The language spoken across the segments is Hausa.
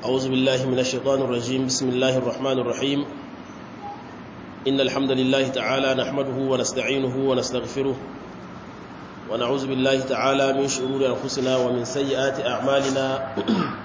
أعوذ بالله من الشيطان الرجيم بسم الله الرحمن الرحيم إن الحمد لله تعالى نحمده ونستعينه ونستغفره ونعوذ بالله تعالى من شرور أنفسنا ومن سيئات أعمالنا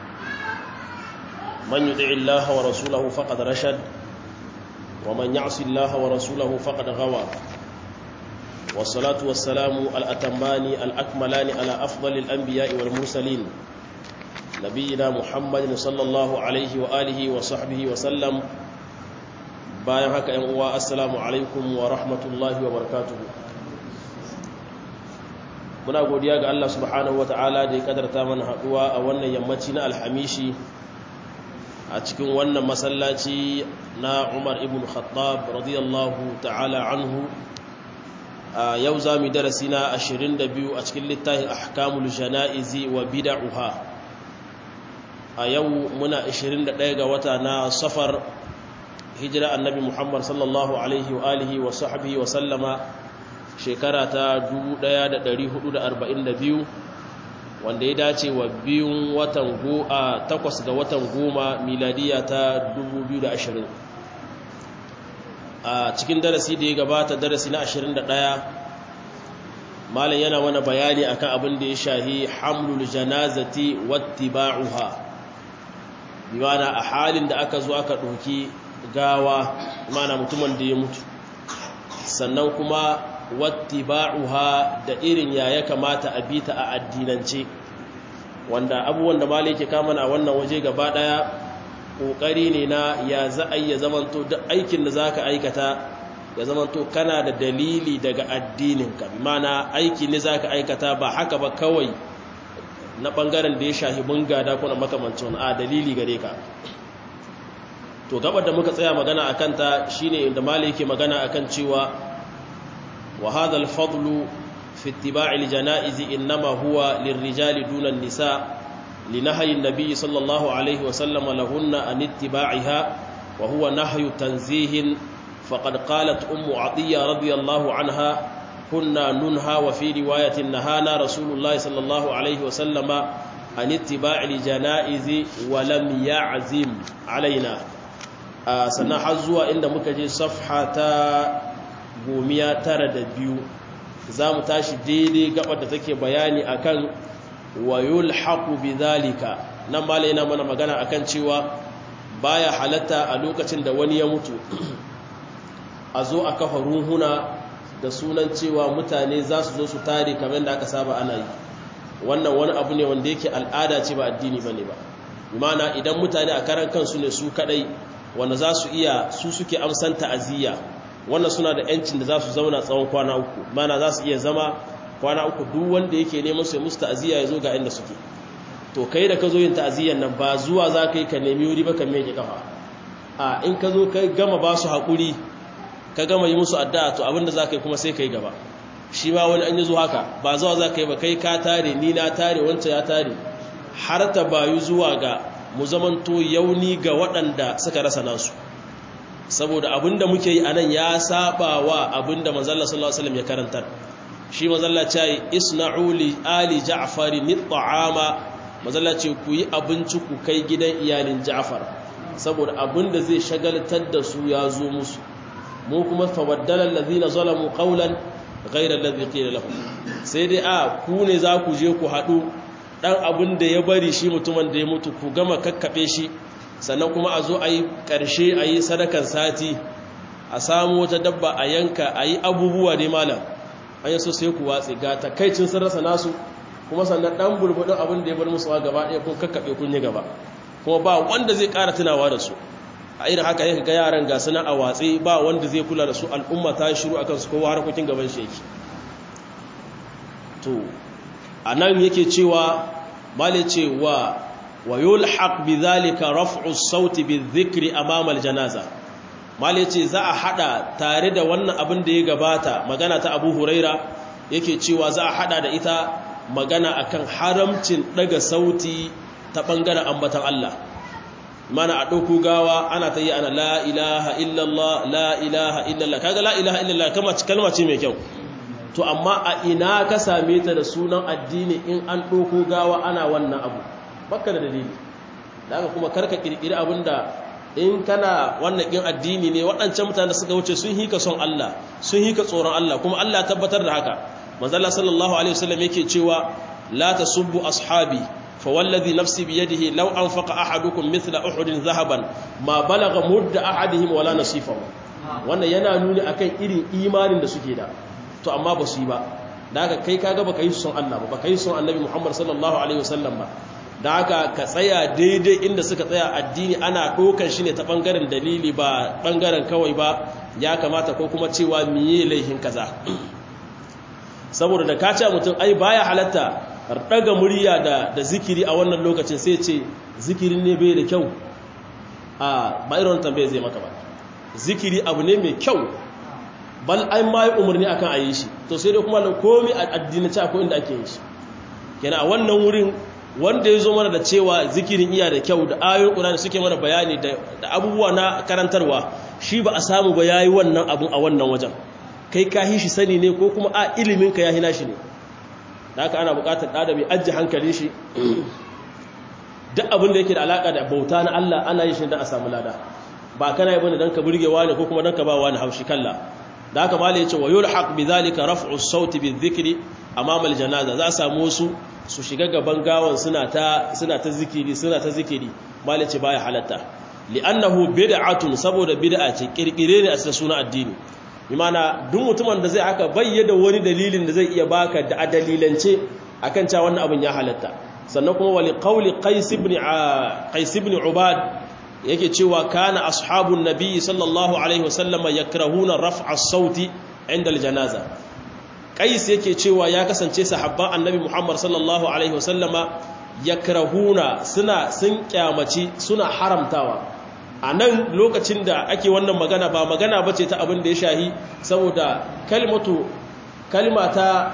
من يطع الله ورسوله فقد رشد ومن يعص الله ورسوله فقد غوى والصلاة والسلام الأتمان الأكملان على أفضل الأنبياء والمرسلين نبينا محمد صلى الله عليه وآله وصحبه وسلم bayan haka ‘yan uwa assalamu alaikum wa rahmatullahi wa barakatuhu muna godiya ga Allah subhanahu wa ta'ala da ya kadarta mana haɗuwa a wannan yammaci na alhamishi a cikin wannan masallaci na umar ibn khattab radiyallahu ta'ala anhu a yau za mu darasi na 22 a cikin littafin ahkamul jana'izi wa bida'uha a yau muna 21 ga wata na safar hijira annabi muhammad sallallahu alaihi wa alihi wa sahbihi wa sallama shekara ta 1442 wanda ya dace wa biyun watan go a takwas ga watan goma miladiya ta 2020 a cikin darasi da ya gabata darasi na 21 malam yana mana bayani akan abin da ya shahi hamlul janazati wattiba'uha biwana a halin da aka zo aka ɗauki gawa mana mutumin da ya mutu sannan kuma wattiba'uha da irin ya ya kamata a bita a addinance wanda abubuwan da malai ke kamana a wannan waje gaba daya kokari ne na ya za a ya zamanto duk aikin da zaka aikata ya zamanto kana da dalili daga addininka bi mana aiki ne zaka aikata ba haka ba kawai na bangaren da ya shahi gada kuna makamancin a dalili gare ka to gabar da muka tsaya magana akan ta shine inda malai yake magana akan cewa وهذا الفضل في اتباع الجنائز إنما هو للرجال دون النساء لنهي النبي صلى الله عليه وسلم لهن عن اتباعها وهو نهي تنزيه فقد قالت أم عطية رضي الله عنها كنا ننهى وفي رواية نهانا رسول الله صلى الله عليه وسلم عن اتباع الجنائز ولم يعزم علينا آه سنحزوا عند مكجي صفحة gomiya tara da biyu za mu tashi daidai gabar da take bayani akan wayul haƙu bi zalika nan mala yana mana magana akan cewa baya halatta a lokacin da wani ya mutu a zo a kafa ruhuna da sunan cewa mutane za su zo su tare kamar da aka saba ana yi wannan wani abu ne wanda yake al'ada ce ba addini bane ba imana idan mutane a karan kansu ne su kadai wanda za su iya su suke amsan ta'aziyya wannan suna da yancin da za su zauna tsawon kwana uku mana za su iya zama kwana uku duk wanda yake neman su musu ta'aziyya ya zo ga inda suke to kai da ka zo yin ta'aziyyan nan ba zuwa za ka yi ka nemi wuri ba ka meke kafa a in ka zo ka gama ba su haƙuri ka gama yi musu addu'a to abinda za ka yi kuma sai ka yi gaba shi ma wani an yi zo haka ba zuwa za ka yi ba kai ka tare ni na tare wancan ya tare har ta bayu zuwa ga mu zamanto yauni ga waɗanda suka rasa nasu saboda abinda muke yi anan ya saba wa abinda manzalla sallallahu alaihi wasallam ya karantar shi manzalla ce yi isna'u li ali ja'far nit'ama manzalla ce ku yi abinci ku kai gidan iyalin ja'far saboda abinda zai shagaltar da su ya zo musu mu kuma fawaddala allazina zalamu qawlan ghayra allazi qila lahum sai dai a ku ne za ku je ku hadu dan abinda ya bari shi mutumin da ya mutu ku gama kakkabe shi sannan kuma a zo a yi ƙarshe a yi sadakan sati a samu wata dabba a yanka a yi abubuwa ne malam an yi so sai ku watsi ga takaicin sun rasa nasu kuma sannan ɗan bulbudin abin da ya bar musu gaba ɗaya kun kakkaɓe kun yi gaba kuma ba wanda zai ƙara tunawa da su a irin haka yake ga yaran ga suna a watsi ba wanda zai kula da su al'umma ta shiru a kansu kowa harkokin gaban shi yake to a nan yake cewa male cewa ويلحق بذلك رفع الصوت بالذكر امام الجنازه mali ce za a hada tare da wannan abin da ya gabata magana ta Abu Huraira yake cewa za a hada da ita magana akan haramcin daga sauti ta bangaren ambatan Allah mana a dauko gawa ana ta yi ana la ilaha illallah la ilaha illallah kaga la ilaha illallah kalma ce mai kyau to amma a ina ka same ta da sunan addini in an ɗauko gawa ana wannan abu baka da dalili daga kuma karka kirkiri abinda in kana wannan kin addini ne waɗancan mutane da suka wuce sun hika son Allah sun hika tsoron Allah kuma Allah tabbatar da haka manzo Allah sallallahu alaihi wasallam yake cewa la tasubbu ashabi fa wallazi nafsi bi yadihi law anfaqa ahadukum mithla uhudin zahaban ma balagha mudda ahadihim wala nasifahu wannan yana nuni akan irin imanin da suke da to amma ba su yi ba da haka kai kaga baka yi son Allah ba baka yi son Annabi Muhammad sallallahu alaihi wasallam ba da haka ka tsaya daidai inda suka tsaya addini ana ɗaukar shi ne ta ɓangaren dalili ba ɓangaren kawai ba ya kamata ko kuma cewa miye laihin kaza saboda da ka ce mutum ai baya halatta ɗaga murya da, da zikiri a wannan lokacin sai ce zikirin ne bai da kyau a ba irin tambaye zai maka ba zikiri abu ne mai kyau bal an ma yi umarni akan a yi shi to sai dai kuma komi a addinace akwai inda ake yi shi kenan a wannan wurin wanda ya zo mana da cewa zikirin iya da kyau da ayoyin ƙurani suke mana bayani da abubuwa na karantarwa shi ba a samu ba yayi wannan abun a wannan wajen kai ka hi shi sani ne ko kuma a ilimin ka ya hina shi ne da haka ana buƙatar ɗa da mai ajiye hankali shi duk abin da yake da alaƙa da bauta na Allah ana yi shi don a samu lada ba kana yi bane don ka burge wani ko kuma don ka ba wani haushi kalla da haka mala yace wa yulhaq bi zalika raf'u as-sauti bi dhikri amama al-janaza za a samu wasu su shiga gaban gawan suna ta suna ta zikiri suna ta zikiri mala yace baya halatta li'annahu bid'atun saboda bid'a ce kirkire ne a cikin suna addini imana duk mutumin da zai aka bayyana wani dalilin da zai iya baka da dalilance akan cewa wannan abin ya halatta sannan kuma wali qawli qais ibn qais ibn ubad yake cewa kana ashabun nabi sallallahu alaihi wasallam yakrahuna raf'a as-sauti inda al-janaza qais yake cewa ya kasance sahabban annabi muhammad sallallahu alaihi wasallam yakrahuna suna sun kyamaci suna haramtawa a nan lokacin da ake wannan magana ba magana bace ta abin da ya shahi saboda kalmatu kalmata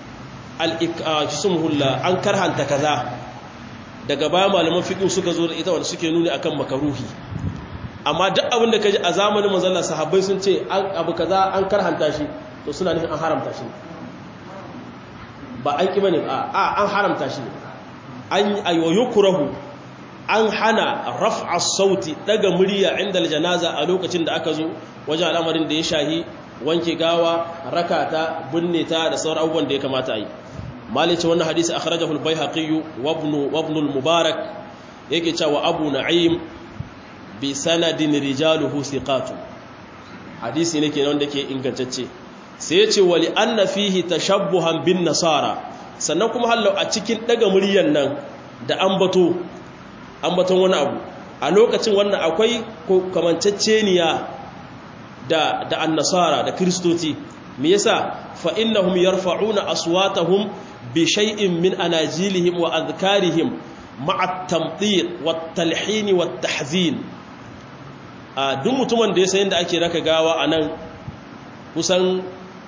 al-ikasumulla an karhanta kaza daga baya malaman fiqh suka zo da ita wanda suke nuni akan makaruhi amma duk abin da kaji a zamanin manzon sahabbai sun ce an abu kaza an karhanta shi to suna nufin an haramta shi ba an ki bane a an haramta shi an ayyukurahu an hana raf'a sauti daga murya inda aljanaza a lokacin da aka zo wajen al'amarin da ya shahi wanke gawa rakata binne ta da sauran abubuwan da ya kamata a yi malice wannan hadisi akhrajahu al-baihaqi wa ibn wa ibn al-mubarak yake cewa abu na'im bi sanadin rijaluhu thiqatu hadisi ne kenan wanda ke ingantacce sai yace wali anna fihi tashabbuhan bin nasara sannan kuma hallau a cikin daga muryan nan da ambato ambaton wani abu a lokacin wannan akwai kamanceceniya da da annasara da kristoci me yasa fa innahum yarfa'una aswatahum bi shay'in min anajilihim wa adhkarihim ma'a at-tamtiq wat-talhin wat-tahzin a duk mutumin da ya san yadda ake raka gawa anan kusan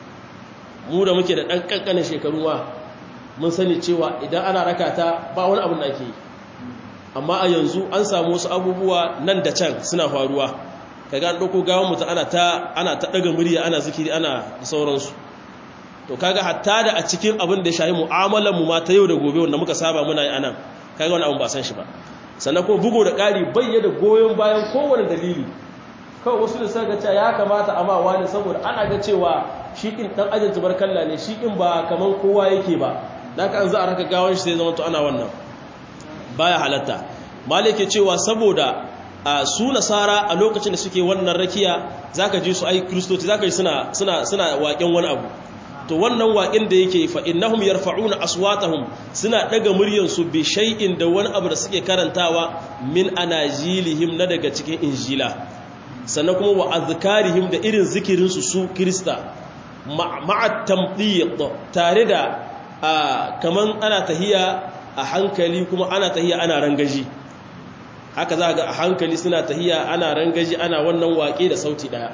mu da muke da dan kankanin shekaru ma mun sani cewa idan ana raka ta ba wani abu da ake yi amma a yanzu an samu wasu abubuwa nan da can suna faruwa kaga an dauko gawan mutum ana ta ana ta daga murya ana zikiri ana da sauransu to kaga hatta da a cikin abin da ya shahi mu'amalar mu ma ta yau da gobe wanda muka saba muna yi anan kaga wani abu ba san shi ba sannan ko bugo da ƙari bayyana goyon bayan kowane dalili kawai wasu da suka ga ya kamata amma wani saboda ana ga cewa shi kin dan ajin tubarkalla ne shi kin ba kaman kowa yake ba dan ka an za a raka gawan shi sai zama to ana wannan baya halatta malike cewa saboda a su nasara a lokacin da suke wannan rakiya zaka ji su ai kristoci zaka ji suna suna suna waƙen wani abu to wannan waƙin da yake fa innahum yarfa'una aswatahum suna daga muryar su bi shay'in da wani abu da suke karantawa min anajilihim na daga cikin injila sannan kuma wa azkarihim da irin zikirin su su krista ma'a tamdiq tare da kaman ana tahiya a hankali kuma ana tahiya ana rangaji haka za ga a hankali suna tahiya ana rangaji ana wannan waƙe da sauti ɗaya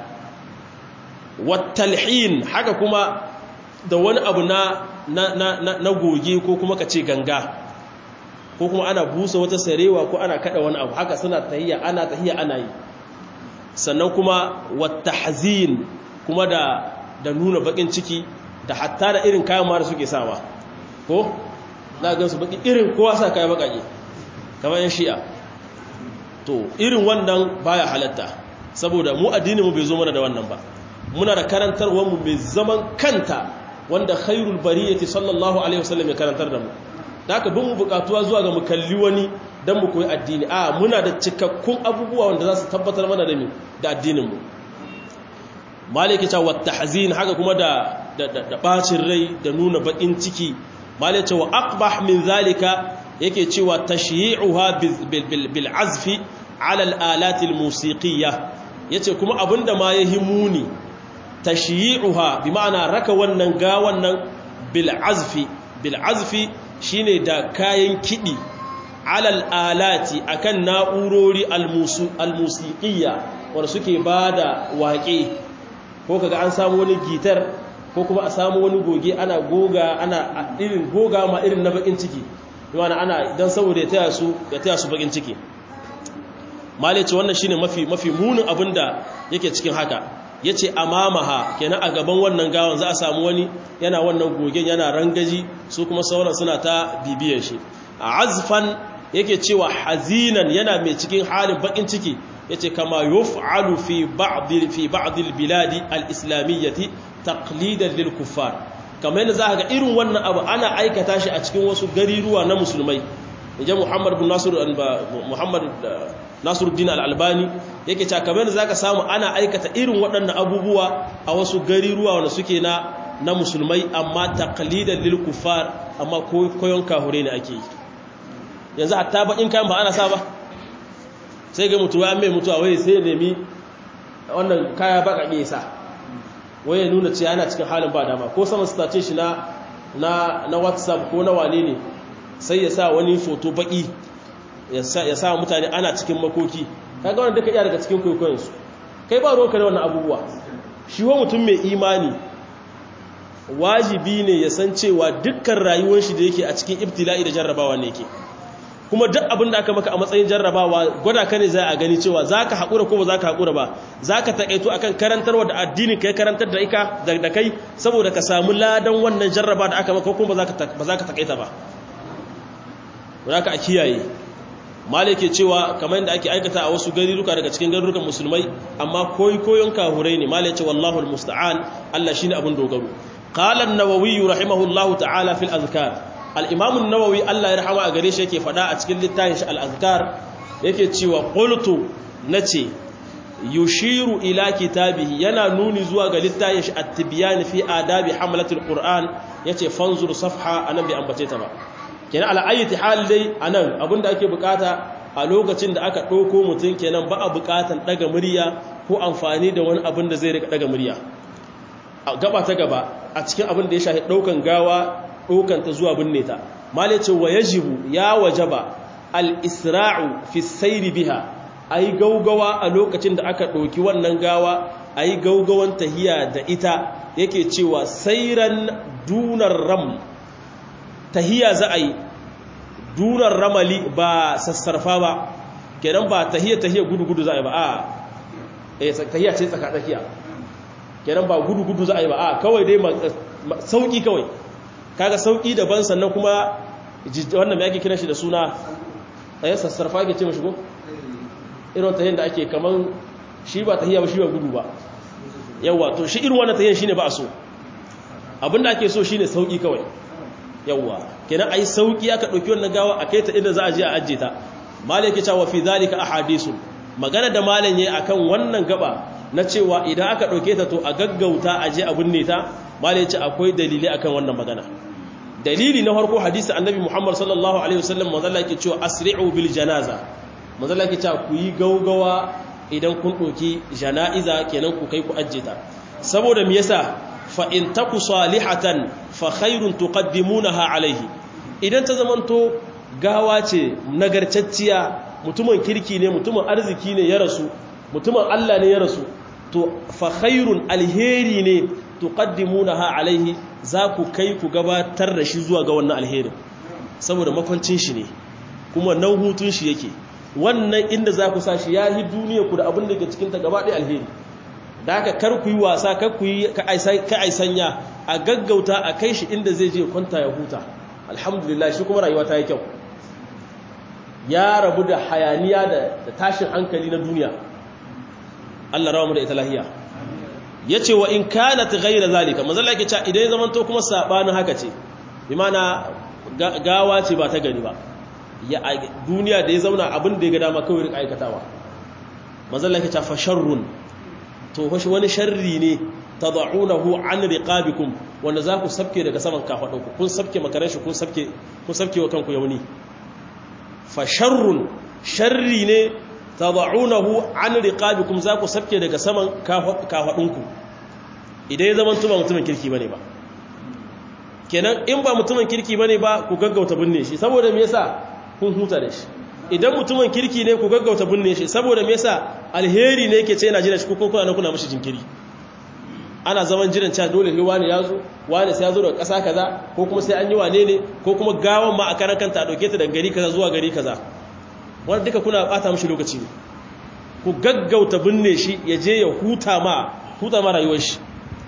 wattalhin haka kuma da wani abu na na, na, na, goge ko kuma ka ce ganga ko kuma ana busa wata sarewa ko ana kada wani abu haka suna tahiya ana tahiya ana yi sannan kuma wattahzin kuma da da nuna bakin ciki da hatta da irin kayan mara suke sawa ko za a gansu baki irin kowa sa kayan bakake kamar yan shi'a to irin wannan baya halatta saboda mu addini mu bai zo mana da wannan ba muna da karantarwar mu mai zaman kanta wanda khairul bariyati sallallahu alaihi wasallam ya karantar da mu da haka bin mu bukatuwa zuwa ga mu kalli wani dan mu koyi addini a muna da cikakkun abubuwa wanda za su tabbatar mana da ni da addinin mu maliki ta wata hazin haka kuma da da bacin rai da nuna bakin ciki maliki wa aqbah min zalika yake cewa tashyi'uha bil azfi ala al alat al musiqiyya yace kuma abinda ma yahi muni tashyi'uha bi ma'ana raka wannan ga wannan bil azfi bil azfi shine da kayan kidi ala al alati akan na'urori al musiqiyya wanda suke bada waƙe ko kaga an samu wani gitar ko kuma a samu wani goge ana goga ana irin goga ma irin na bakin ciki yana ana dan saboda ya taya su ya taya su bakin ciki malaci wannan shine mafi mafi munin abinda yake cikin haka yace amamaha kenan a gaban wannan gawan za a samu wani yana wannan gogen yana rangaji su kuma sauran suna ta bibiyar shi azfan yake cewa hazinan yana mai cikin halin bakin ciki yace kama yuf'alu fi ba'd fi ba'd al-bilad al-islamiyyah taqlidan lil kuffar kamar yadda zaka ga irin wannan abu ana aikata shi a cikin wasu gariruwa na musulmai inje Muhammad bin Nasir Muhammad Nasiruddin al-Albani yake cewa kamar yadda zaka samu ana aikata irin waɗannan abubuwa a wasu gariruwa wanda suke na na musulmai amma taqlidan lil kuffar amma koyon kahure ne ake yi yanzu hatta bakin kayan ba ana sa ba sai ga mutuwa mai mutuwa wai sai ya nemi wannan kaya baka ke sa wai ya nuna cewa yana cikin halin ba dama ko sama stace shi na na na whatsapp ko na wane ne sai ya sa wani foto baki ya sa ya sa mutane ana cikin makoki kaga wannan duka iya daga cikin koyon su kai ba ruwanka da wannan abubuwa shi wa mutum mai imani wajibi ne ya san cewa dukkan rayuwar shi da yake a cikin ibtila'i da jarrabawa ne yake kuma duk abin da aka maka a matsayin jarrabawa gwada ka ne za a gani cewa za ka haƙura ko ba za ka haƙura ba za ka taƙaito akan karantarwa da addini ka yi karantar da ika da kai saboda ka samu ladan wannan jarraba da aka maka kuma ba za ka taƙaita ba wadda ka a kiyaye malike cewa kamar yadda ake aikata a wasu garuruka daga cikin garurukan musulmai amma koyi koyon kahurai ne malike wallahu almusta'an Allah shine abin dogaro qala an-nawawi rahimahullahu ta'ala fil azkar al'imamun nawawi Allah ya rahama a gare shi yake faɗa a cikin littafin shi al'azkar yake cewa ƙultu na ce yushiru ila kitabihi yana nuni zuwa ga littafin shi attibiyani fi adabi hamlatul qur'an yace fanzur safha anan bai ambace ta ba kenan al'ayyati hal dai anan abinda ake bukata a lokacin da aka ɗauko mutum kenan ba a bukatan ɗaga murya ko amfani da wani abin da zai rika ɗaga murya gaba ta gaba a cikin abin da ya shafi ɗaukan gawa ɗaukanta zuwa binne ta malai ce wa yajibu ya wajaba al-isra'u fi sayri biha ayi gaugawa a lokacin da aka ɗauki wannan gawa ayi gaugawan tahiya da ita yake cewa sairan dunar ram tahiya za a yi dunar ramali ba sassarfa ba kenan ba tahiya tahiya gudu-gudu za a yi ba a eh tahiya ce tsaka-tsakiya kenan ba gudu-gudu za a yi ba a kawai dai sauki kawai kaga sauki daban sannan kuma wannan mai ake kiran shi da suna a yi sassarfa ake ce mashi ko irin tahiyyar da ake kaman shi ba tahiyya ba shi ba gudu ba yawwa to shi irin wannan tahiyyar shine ba a so abinda ake so shine sauki kawai yawwa kenan ayi sauki aka dauki wannan gawa a kai ta inda za a je a ajje ta malai yake cewa fi zalika ahadisu magana da malam yayi akan wannan gaba na cewa idan aka dauke ta to a gaggauta a je a binne ta malai yace akwai dalili akan wannan magana dalili na farko hadisi annabi Muhammad sallallahu alaihi wasallam manzala yake cewa asri'u bil janaza manzala yake cewa ku yi gaugawa idan kun doki janaiza kenan ku kai ku ajje ta saboda me yasa fa in taku salihatan fa khairun tuqaddimunaha alaihi idan ta zamanto gawa ce nagarcacciya mutumin kirki ne mutumin arziki ne ya rasu mutumin Allah ne ya rasu to fa khairun alheri ne tuqaddimunaha alaihi za ku kai ku gabatar da shi zuwa ga wannan alherin saboda makwancin shi ne kuma nan hutun shi yake wannan inda za ku sa shi ya yi duniya ku da abin da ke cikin ta gaba ɗaya alheri da haka kar ku yi wasa kar ku yi ka aisanya a gaggauta a kai shi inda zai je kwanta ya huta alhamdulillah shi kuma rayuwa ta yi kyau ya rabu da hayaniya da tashin hankali na duniya Allah rawa mu da ita lahiya yace wa in kanat ghayra zalika manzo Allah yake cewa idan ya zamanto kuma sabanin haka ce bi mana gawa ce ba ta gari ba ya duniya da ya zauna abin da ya ga dama kawai rika aikatawa manzo Allah yake cewa fa sharrun to fa wani sharri ne tad'unahu an riqabikum wanda za ku sabke daga saman kafadunku kun sabke makaran shi kun sabke kun sabke wa kanku yauni fa sharrun sharri ne tad'unahu an riqabikum za ku sabke daga saman kafadunku idan ya zama tuba mutumin kirki bane ba kenan in ba mutumin kirki bane ba ku gaggauta binne shi saboda me yasa kun huta da shi idan mutumin kirki ne ku gaggauta binne shi saboda me yasa alheri ne yake ce yana jira shi ko kuna na kuna mishi jinkiri ana zaman jiran cewa dole ne wani ya zo wani sai ya zo daga ƙasa kaza ko kuma sai an yi wane ne ko kuma gawan ma a karan kanta a ɗauke ta daga gari kaza zuwa gari kaza wanda duka kuna ɓata mashi lokaci ne ku gaggauta binne shi ya je ya huta ma huta ma rayuwar shi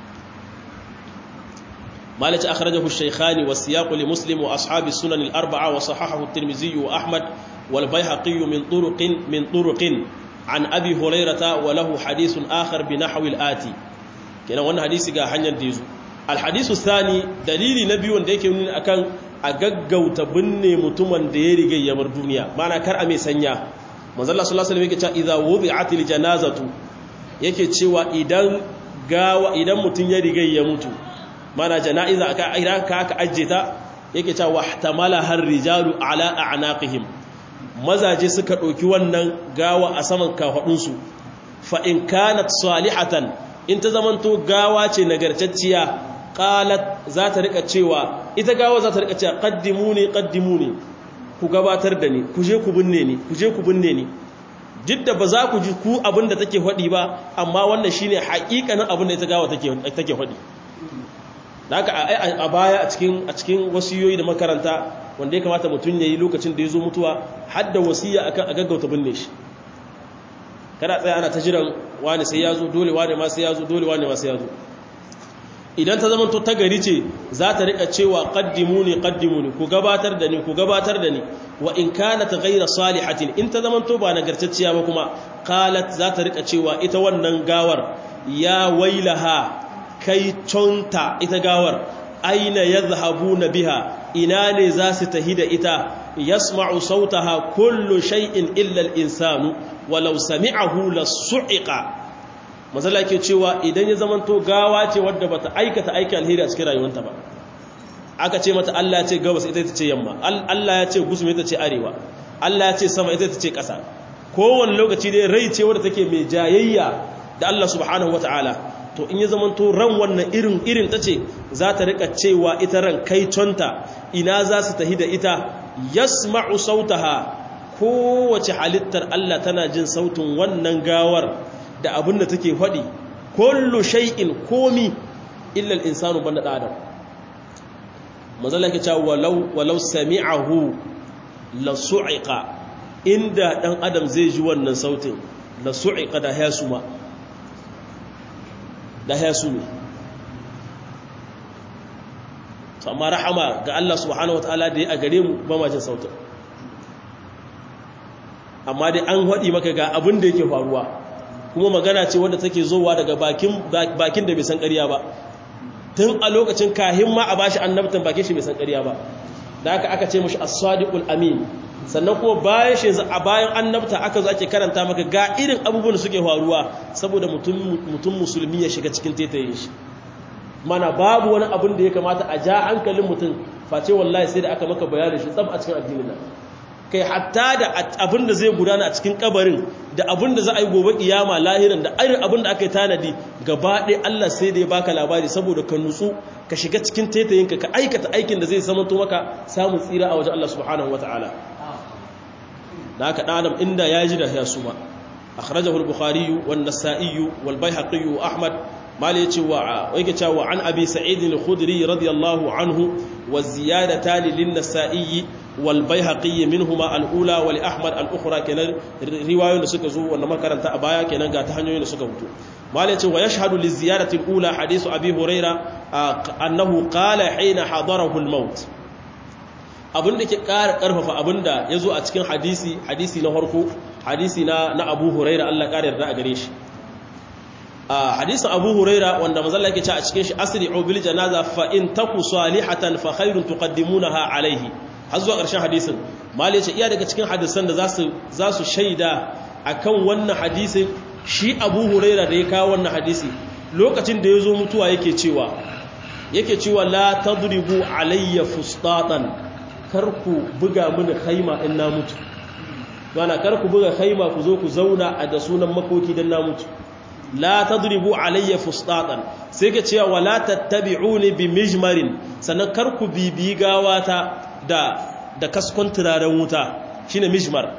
malaci akhrajahu ash-shaykhani wa siyaqu li muslim wa ashabi sunan al-arba'a wa sahahahu at-tirmidhi wa ahmad wal bayhaqi min turuqin min turuqin an abi hurairata wa lahu hadithun akhar bi nahwi al-ati kenan wannan hadisi ga hanyar da yazo alhadisu sani dalili na biyu wanda yake nuni akan a gaggauta binne mutumin da ya riga ya bar duniya mana kar a mai sanya manzo Allah sallallahu alaihi wasallam yake cewa idza wudi'atil janazatu yake cewa idan gawa idan mutun ya riga ya mutu mana janaiza aka idan ka aka ajje ta yake cewa wahtamala har rijalu ala a'naqihim mazaje suka dauki wannan gawa a saman kafadunsu fa in kanat salihatan in ta zamanto gawa ce nagartacciya qalat za ta rika cewa ita gawa za ta rika cewa qaddimuni qaddimuni ku gabatar da ni ku je ku binne ni ku je ku binne ni duk da ba za ku ji ku abin da take faɗi ba amma wannan shine haƙiƙanin abin da ita gawa take take faɗi haka a baya a cikin a cikin wasiyoyi da makaranta wanda ya kamata mutum yayi lokacin da ya zo mutuwa har da wasiya akan a gaggauta binne shi kada tsaya ana ta jiran wani sai ya zo dole wani ma sai ya zo dole wani ma sai ya zo idan ta zama to ta gari ce za ta rika cewa qaddimuni qaddimuni ku gabatar da ni ku gabatar da ni wa in kanat ghayra salihatin in ta zama to ba nagartacciya ba kuma qalat za ta rika cewa ita wannan gawar ya wailaha kai tonta ita gawar aina yadhhabuna biha ina ne za su tahi da ita yasma'u sautaha kullu shay'in illa al-insanu walau sami'ahu lasu'iqa mazala ke cewa idan ya zamanto gawa ce wadda bata aikata aiki alheri a cikin rayuwarta ba aka ce mata Allah ya ce gabas ita ita ce yamma Allah ya ce gusum ita ce arewa Allah ya ce sama ita ita ce ƙasa kowane lokaci dai rai ce wadda take mai jayayya da Allah subhanahu wataala to in ya zamanto ran wannan irin irin ta ce za ta rika cewa ita ran kai tonta ina za su tahi da ita yasma'u sautaha kowace halittar Allah tana jin sautin wannan gawar da abin da take faɗi kullu shay'in komi illa al-insanu banda adam mazalla ke cewa walau walau sami'ahu la su'iqa inda dan adam zai ji wannan sautin la su'iqa da hasuma da hasumi amma rahama ga Allah subhanahu wataala da ya a gare mu ba ma jin sautin amma dai an haɗi maka ga abin da yake faruwa kuma magana ce wadda take zowa daga bakin da bai san ƙarya ba tun a lokacin kahin ma a bashi annabtan bakin shi bai san ƙarya ba da aka aka ce mashi as-sadiqul amin sannan kuma bayan shi a bayan annabta aka zo ake karanta maka ga irin abubuwan da suke faruwa saboda mutum musulmi ya shiga cikin tetayen shi mana babu wani abin da ya kamata a ja hankalin mutum face wallahi sai da aka maka bayanin shi tsab a cikin addinin nan kai hatta da abin da zai gudana a cikin kabarin da abin da za a yi gobe kiyama lahiran da irin abin da aka yi tanadi gaba ɗaya Allah sai da ya baka labari saboda ka nutsu ka shiga cikin taitayinka ka aikata aikin da zai samanto maka samun tsira a wajen Allah subhanahu wataala da haka ɗan adam inda ya ji da ya suma akhrajahu al-bukhari wan nasa'i wal baihaqi wa ahmad mali yace wa yake cewa an abi sa'id al-khudri radiyallahu anhu wa ziyadatan lin nasa'i wal baihaqi minhuma al-ula wa li ahmad al-ukhra kenan riwayoyin da suka zo wannan makaranta a baya kenan ga ta hanyoyin da suka fito mali yace wa yashhadu li ziyadati al-ula hadithu abi huraira annahu qala hina hadarahu al-maut abinda ke ƙara ƙarfafa abinda ya zo a cikin hadisi hadisi na harko hadisi na na abu huraira Allah ƙara yarda a gare shi a hadisin abu huraira wanda mazalla yake ce a cikin shi asri'u bil janaza fa in taku salihatan fa khairun tuqaddimunaha alaihi har zuwa ƙarshen hadisin mali ce iya daga cikin hadisan da zasu zasu shaida akan wannan hadisin shi abu huraira da ya kawo wannan hadisi lokacin da ya zo mutuwa yake cewa yake cewa la tadribu alayya fustatan karku buga mini khaima in na mutu bana karku buga khaima ku zo ku zauna a da sunan makoki dan na mutu la tadribu alayya fustatan sai ka cewa wala tattabi'uni bi mijmarin sannan karku bibi gawata da da kaskon turaren wuta shine mijmar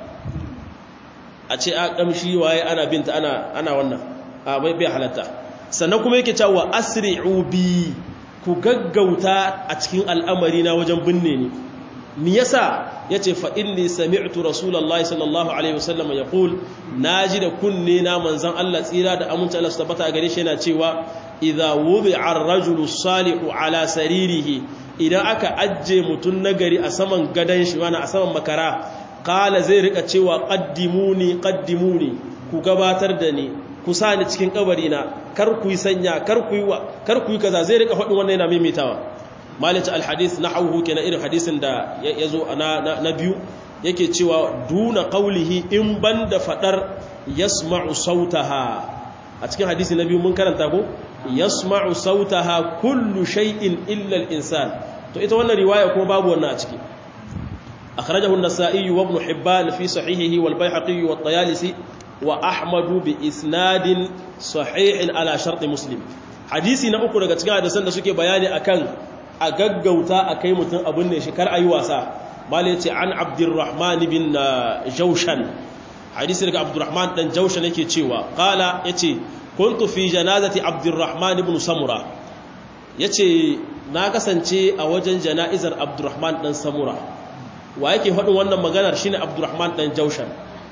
a ce a kamshi waye ana binta ana ana wannan a bai bai halatta sannan kuma yake cewa asri'u bi ku gaggauta a cikin al'amari na wajen binne ni mi yasa yace fa inni sami'tu rasulullahi sallallahu alaihi wasallam yaqul naji da kunne na manzon Allah tsira da aminci Allah su tabbata gare shi yana cewa idza wubi'a ar-rajulu salihu ala saririhi idan aka ajje mutun nagari a saman gadan shi wani a saman makara qala zai rika cewa qaddimuni qaddimuni ku gabatar da ni ku sa ni cikin kabari na kar ku yi sanya kar ku yi wa kar ku yi kaza zai rika faɗin wannan yana maimaitawa malaka alhadith nahawhu kenan irin hadisin da yazo na na biyu yake cewa duna qawlihi in banda fadar yasma'u sautaha a cikin hadisi na biyu mun karanta ko yasma'u sautaha kullu shay'in illa al-insan to ita wannan riwaya kuma babu wannan a ciki akhrajahu an-nasa'i wa ibn hibban fi sahihihi wal bayhaqi wa at-tayalisi wa ahmadu bi isnadin sahihin ala sharti muslim hadisi na uku daga cikin hadisan da suke bayani akan a gaggauta a kai mutum abin ne shi kar ayi wasa malai yace an abdurrahman bin jaushan hadisi daga abdurrahman dan jaushan yake cewa qala yace kuntu fi janazati abdurrahman ibn samura yace na kasance a wajen jana'izar abdurrahman dan samura wa yake faɗin wannan maganar shine abdurrahman dan jaushan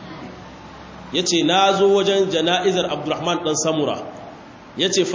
ya ce na zo wajen jana'izar abdurrahman ɗan samura ya ce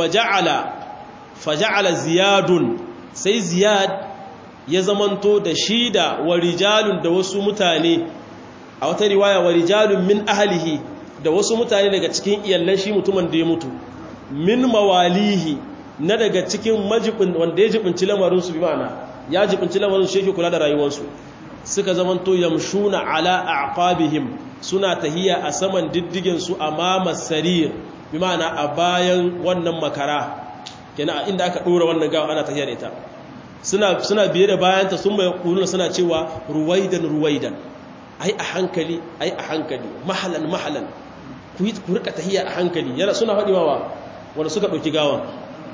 faja'ala ziyadun sai ziyad ya zamanto da shi da warijalun da wasu mutane a wata riwaya warijalun min ahalihi da wasu mutane daga cikin iyallan shi mutumin da ya mutu min mawalihi na daga cikin majibin wanda ya jibinci lamarinsu bi ma'ana ya jibinci lamarinsu shi yake kula da rayuwarsu suka zamanto yamshuna ala aqabihim suna tahiya a saman diddigin su amama sarir bi ma'ana a bayan wannan makara kenan inda aka dora wannan gawa ana tahiya da ita suna suna biye da bayanta sun bai kuluna suna cewa ruwaidan ruwaidan ai a hankali ai a hankali mahalan mahalan ku yi ku rika tahiya a hankali yana suna faɗi wa wanda suka ɗauki gawan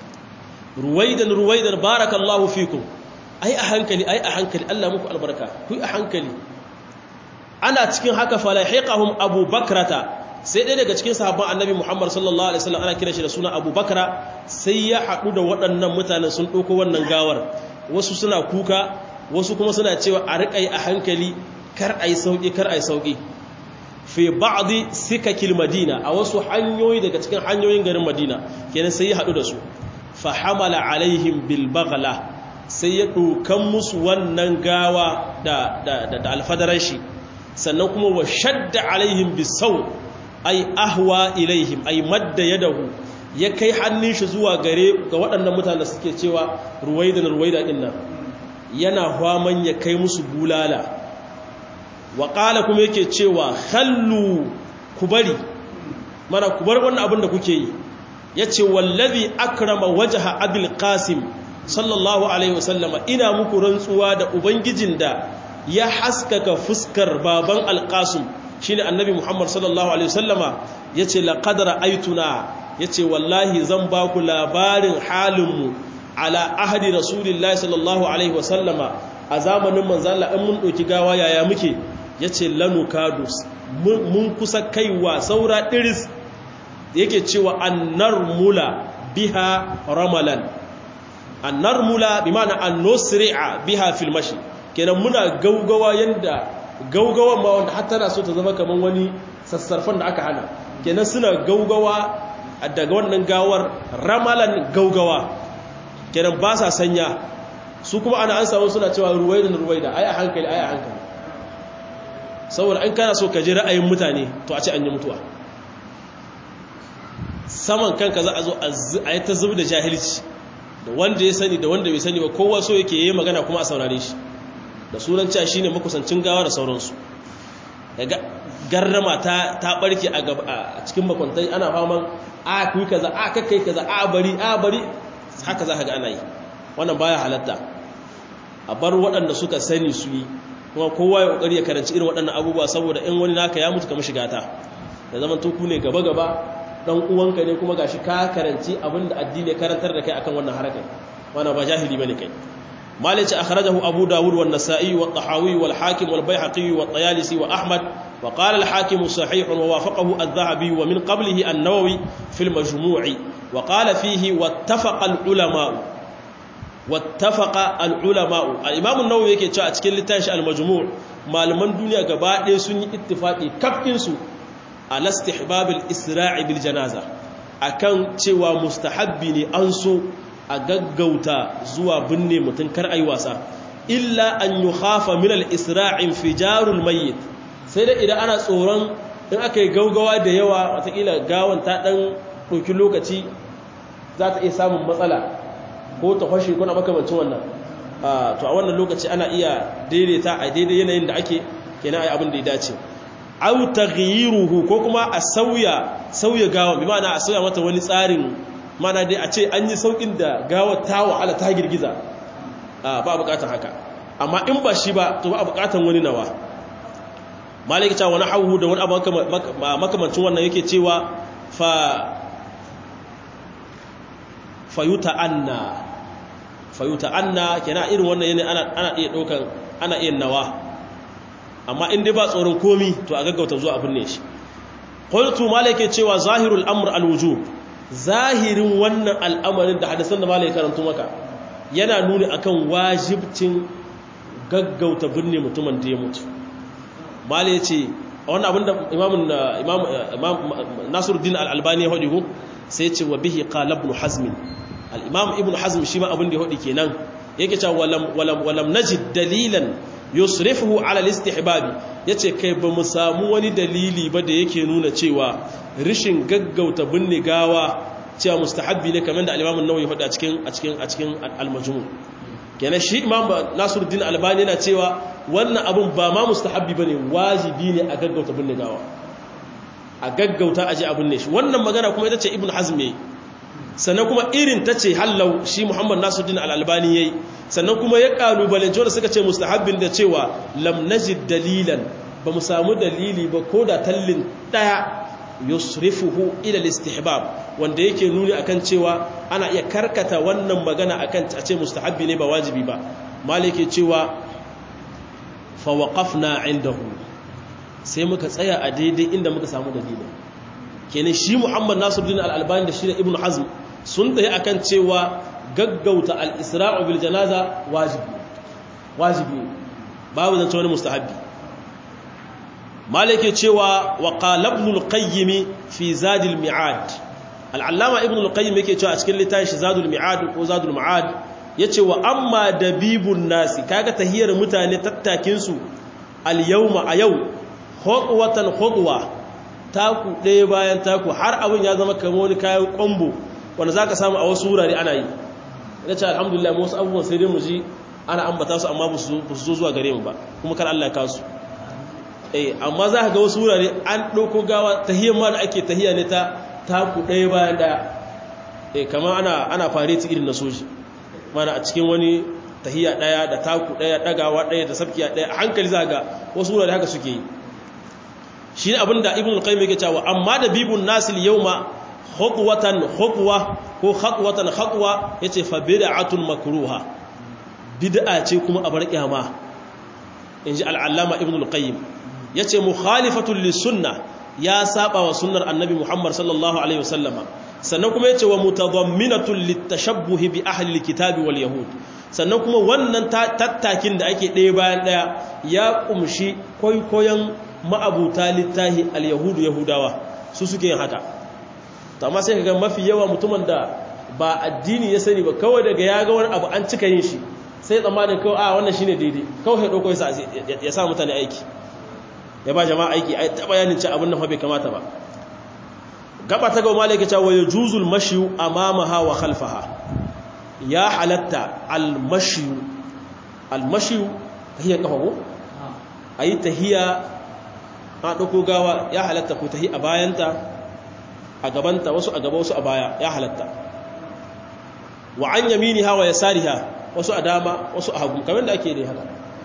ruwaidan ruwaidan barakallahu fikum ai a hankali ai a hankali Allah muku albarka ku yi a hankali ana cikin haka falahiqahum Abu Bakrata sai ɗaya daga cikin sahabban Annabi Muhammad sallallahu alaihi wasallam ana kiran shi da suna Abu Bakra sai ya haɗu da waɗannan mutanen sun ɗauko wannan gawar wasu suna kuka wasu kuma suna cewa a riƙai a hankali kar ai sauki kar ai sauki fi ba'dhi sikakil Madina a wasu hanyoyi daga cikin hanyoyin garin Madina kenan sai ya haɗu da su fa hamala alaihim bil baghla sai ya ɗokan musu wannan gawa da alfadaran shi sannan kuma wa shadda alaihim bisau ai ahwa ilaihim ai madda yadahu ya kai hannun shi zuwa gare ga waɗannan mutane suke cewa ruwaida na ruwaida ɗin nan yana hwaman ya kai musu bulala wa ƙala kuma yake cewa hallu ku bari mana ku bar wannan abin da kuke yi ya ce wallazi akrama wajaha abil qasim sallallahu alaihi wasallama ina muku rantsuwa da ubangijin da ya haskaka fuskar baban alqasim shine annabi muhammad sallallahu alaihi wasallama yace laqad ra'aytuna yace wallahi zan ba ku labarin halinmu ala ahdi rasulillahi sallallahu alaihi wasallama a zamanin manzo Allah in mun doki gawa yaya muke yace lanukadus mun kusa kaiwa saura diris yake cewa annar mula biha ramalan annar mula bi ma'ana annusri'a biha fil mashi kenan muna gaugawa yanda gaugawan ma wanda hatta na so ta zama kaman wani sassarfan da aka hana kenan suna gaugawa daga wannan gawar ramalan gaugawa kenan ba sa sanya su kuma ana an samu suna cewa ruwaida ruwaida ai a hankali ai a hankali saboda an kana so ka ji ra'ayin mutane to a ce an yi mutuwa saman kanka za a zo a yi ta zubi da jahilci da wanda ya sani da wanda bai sani ba kowa so yake yi magana kuma a saurare shi da sunan cewa shine makusancin gawa da sauransu daga garrama ta ta barke a cikin makwantai ana faman a kuyi kaza a kakkai kaza a bari a bari haka za ka ga ana yi wannan baya halatta a bar waɗanda suka sani su yi kuma kowa ya ƙoƙari ya karanci irin waɗannan abubuwa saboda in wani naka ya mutu ka mishi gata da zaman tuku ne gaba gaba dan uwanka ne kuma gashi ka karanci abinda addini ya karantar da kai akan wannan harakar wannan ba jahili bane kai مالك أخرجه أبو داود والنسائي والطحاوي والحاكم والبيحقي والطيالسي وأحمد وقال الحاكم صحيح ووافقه الذهبي ومن قبله النووي في المجموع وقال فيه واتفق العلماء واتفق العلماء الإمام النووي يكي تشاء تكين لتنش المجموع malaman duniya gaba ɗaya sun yi ittifaƙi kafinsu a lastihbab al-isra'i bil janaza akan cewa mustahabbi ne an so a gaggauta zuwa binne mutum kar ayi wasa illa an yi hafa minal isra'in fijarul mayyit sai da idan ana tsoron in aka yi gaugawa da yawa watakila gawan ta ɗan ɗauki lokaci za ta iya samun matsala ko ta kwashe kuna makamancin wannan to a wannan lokaci ana iya daidaita a daidai yanayin da ake kenan ayi abin da ya dace au taghyiruhu ko kuma a sauya sauya gawan bi ma'ana a sauya mata wani tsarin mana dai a ce an yi saukin da gawa ta wahala ta girgiza ba bukatan haka amma in ba shi ba to ba bukatan wani nawa maliki cewa wani hauhu da wani abu makamancin wannan yake cewa fa fayuta anna fayuta anna kenan irin wannan yana ana ana iya dokan ana iya nawa amma in dai ba tsoron komi to a gaggauta zuwa abin ne shi qultu maliki cewa zahirul amr alwujub zahirin wannan al'amarin da hadisan da malai karantu maka yana nuni akan wajibcin gaggauta binne mutumin da ya mutu malai ya ce wannan abin da imam nasiruddin al'albani ya haɗi sai ya ce wa bihi qalabnu hazmin al'imam ibn hazm shi ma abin da ya haɗi kenan yake cewa walam najid dalilan yusrifuhu ala al-istihbabi yace kai ba mu samu wani dalili ba da yake nuna cewa rishin gaggauta binne gawa cewa mustahabbi ne kamar da al-Imam an-Nawawi faɗa a cikin a cikin a cikin al-Majmu' kenan shi Imam Nasiruddin Albani yana cewa wannan abun ba ma mustahabbi bane wajibi ne a gaggauta binne gawa a gaggauta aje abin ne shi wannan magana kuma ita ce Ibn Hazm ne sannan kuma irin ta ce hallau shi Muhammad Nasiruddin Al-Albani yayi sannan kuma ya kalubalance wanda suka ce mustahabbin da cewa lam najid dalilan ba mu samu dalili ba ko da tallin daya yusrifuhu ila al-istihbab wanda yake nuni akan cewa ana iya karkata wannan magana akan a ce mustahabbi ne ba wajibi ba malike cewa fa waqafna indahu sai muka tsaya a daidai inda muka samu dalili kenan shi Muhammad Nasiruddin Al-Albani da shi da Ibn Hazm sun tayi akan cewa gaggauta al-isra'u bil janaza wajibi wajibi babu zance wani mustahabbi malike cewa wa qala ibn al-qayyim fi zad al-mi'ad al-allama ibn al-qayyim yake cewa a cikin littafin shi zadul mi'ad ko zadul ma'ad yace wa amma dabibun nasi kaga tahiyar mutane tattakin su al-yawma a yau khutwatan khutwa taku ɗaya bayan taku har abin ya zama kamar wani kayan kwambo wanda zaka samu a wasu wurare ana yi yace alhamdulillah mu wasu abubuwan sai dai mu ji ana ambata su amma ba su zo zuwa gare mu ba kuma kar Allah ya kasu eh amma za ka ga wasu wurare an ɗauko gawa tahiyar ma da ake tahiya ne ta taku ɗaya bayan ɗaya eh kamar ana ana fareti irin na soji mana a cikin wani tahiya ɗaya da taku ɗaya ɗagawa ɗaya da sabkiya ɗaya a hankali za ga wasu wurare haka suke yi shi ne abinda ibn al-qayyim yake cewa amma da bibun nasil yawma khutwatan khutwa ko khatwatan khatwa yace fa bid'atun makruha bid'a ce kuma a bar kiyama inji al-allama ibn al-qayyim yace mukhalifatun lis-sunnah ya saba wa sunnar annabi Muhammad sallallahu alaihi wasallama sannan kuma yace wa mutadamminatun litashabbuh bi ahli al-kitabi wal yahud sannan kuma wannan tattakin da ake ɗaya bayan ɗaya ya kumshi koyon ma'abuta littahi al-yahudu yahudawa su suke yin haka to amma sai kaga mafi yawa mutumin da ba addini ya sani ba kawai daga ya ga wani abu an cika yin shi sai tsammanin kawai a wannan shine daidai kawai ya dauko ya sa mutane aiki ya ba jama'a aiki ai ta bayanin ce abin nan fa bai kamata ba gaba ta ga malaka cewa wa yujuzul mashyu amamaha wa khalfaha ya halatta al mashyu al mashyu hiya kafago ayi tahiya a dauko gawa ya halatta ko tahi a bayanta a gabanta wasu a gaba wasu a baya ya halatta wa an yaminiha wa yasariha wasu a dama wasu a hagu kamar da ake dai haka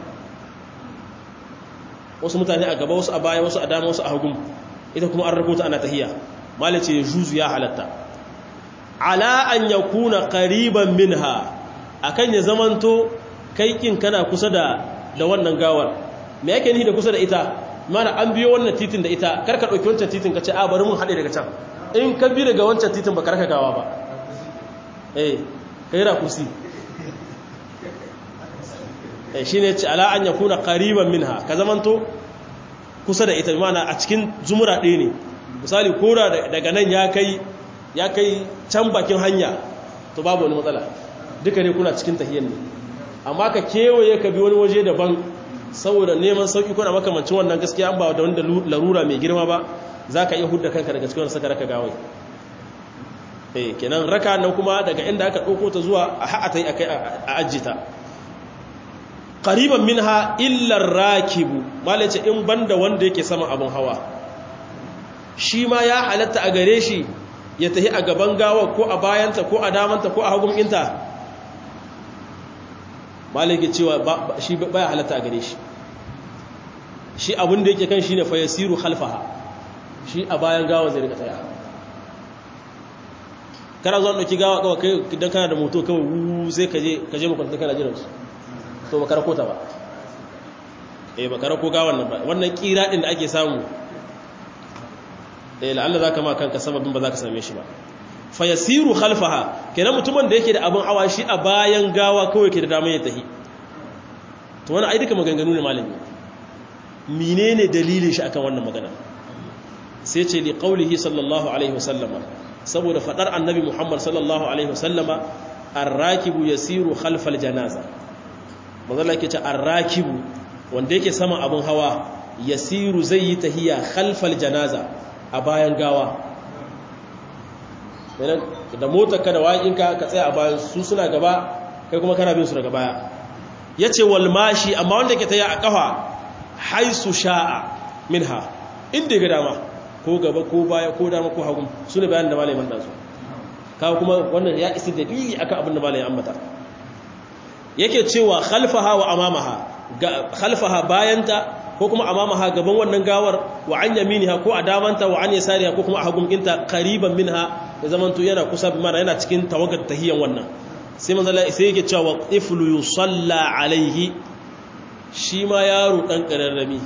wasu mutane a gaba wasu a baya wasu a dama wasu a hagu ita kuma an rubuta ana tahiya malice ya juzu ya halatta ala an yakuna qariban minha akan ya zamanto kai kin kana kusa da da wannan gawar me yake nihi da kusa da ita mana an biyo wannan titin da ita karka dauki wancan titin ka ce a bari mun hade daga can in ka bi daga wancan titin ba karka gawa ba eh kai ra kusi eh shine ce ala an yakuna qariban minha ka zamanto kusa da ita mana a cikin zumura ɗaya ne misali kora daga nan ya kai ya kai can bakin hanya to babu wani matsala duka ne kuna cikin tahiyyar ne amma ka kewaye ka bi wani waje daban saboda neman sauki kuna makamancin wannan gaskiya an ba da wanda larura mai girma ba za ka iya hudda kanka daga cikin saka raka gawai eh kenan raka nan kuma daga inda aka ɗauko ta zuwa a ha'a ta yi a ajita qariban minha illa rakibu malai ce in banda wanda yake sama abun hawa shi ma ya halatta a gare shi ya tahi a gaban gawa ko a bayanta ko a damanta ko a hagun inta malai ke cewa shi baya halatta a gare shi shi abin da yake kan shi ne fayasiru khalfaha shi a bayan gawa zai rika tsaya kana zuwa ɗauki gawa kawai kai idan kana da moto kawai wuuu sai ka je makwanta kana jiransu to ba karako ta ba eh ba karako gawan nan ba wannan kira din da ake samu eh la'alla zaka ma kanka sababin ba zaka same shi ba fa yasiru khalfaha kenan mutumin da yake da abin hawa shi a bayan gawa kawai ke da damar ya tahi to wannan ai duka maganganu ne malami menene dalilin shi akan wannan magana sai ce li qaulihi sallallahu alaihi wasallama saboda fadar annabi muhammad sallallahu alaihi wasallama ar-rakibu yasiru khalfal janaza manzala yake ce arrakibu wanda yake sama abin hawa yasiru zai yi tahiya khalfal janaza a bayan gawa da motar ka da waƙinka ka tsaya a bayan su suna gaba kai kuma kana bin su daga baya yace wal mashi amma wanda yake tahiya a kafa haisu sha'a minha inda ga dama ko gaba ko baya ko dama ko hagu sune bayanin da malamin da su kawo kuma wannan ya isi dalili akan abin da malamin ambata yake cewa khalfaha wa amamaha khalfaha bayanta ko kuma amamaha gaban wannan gawar wa an yaminiha ko a damanta wa an yasariha ko kuma a hagun inta qariban minha da zamanto yana kusa bi mana yana cikin tawagar tahiyan wannan sai manzo Allah sai yake cewa iflu yusalla alaihi shi ma yaro dan kararrami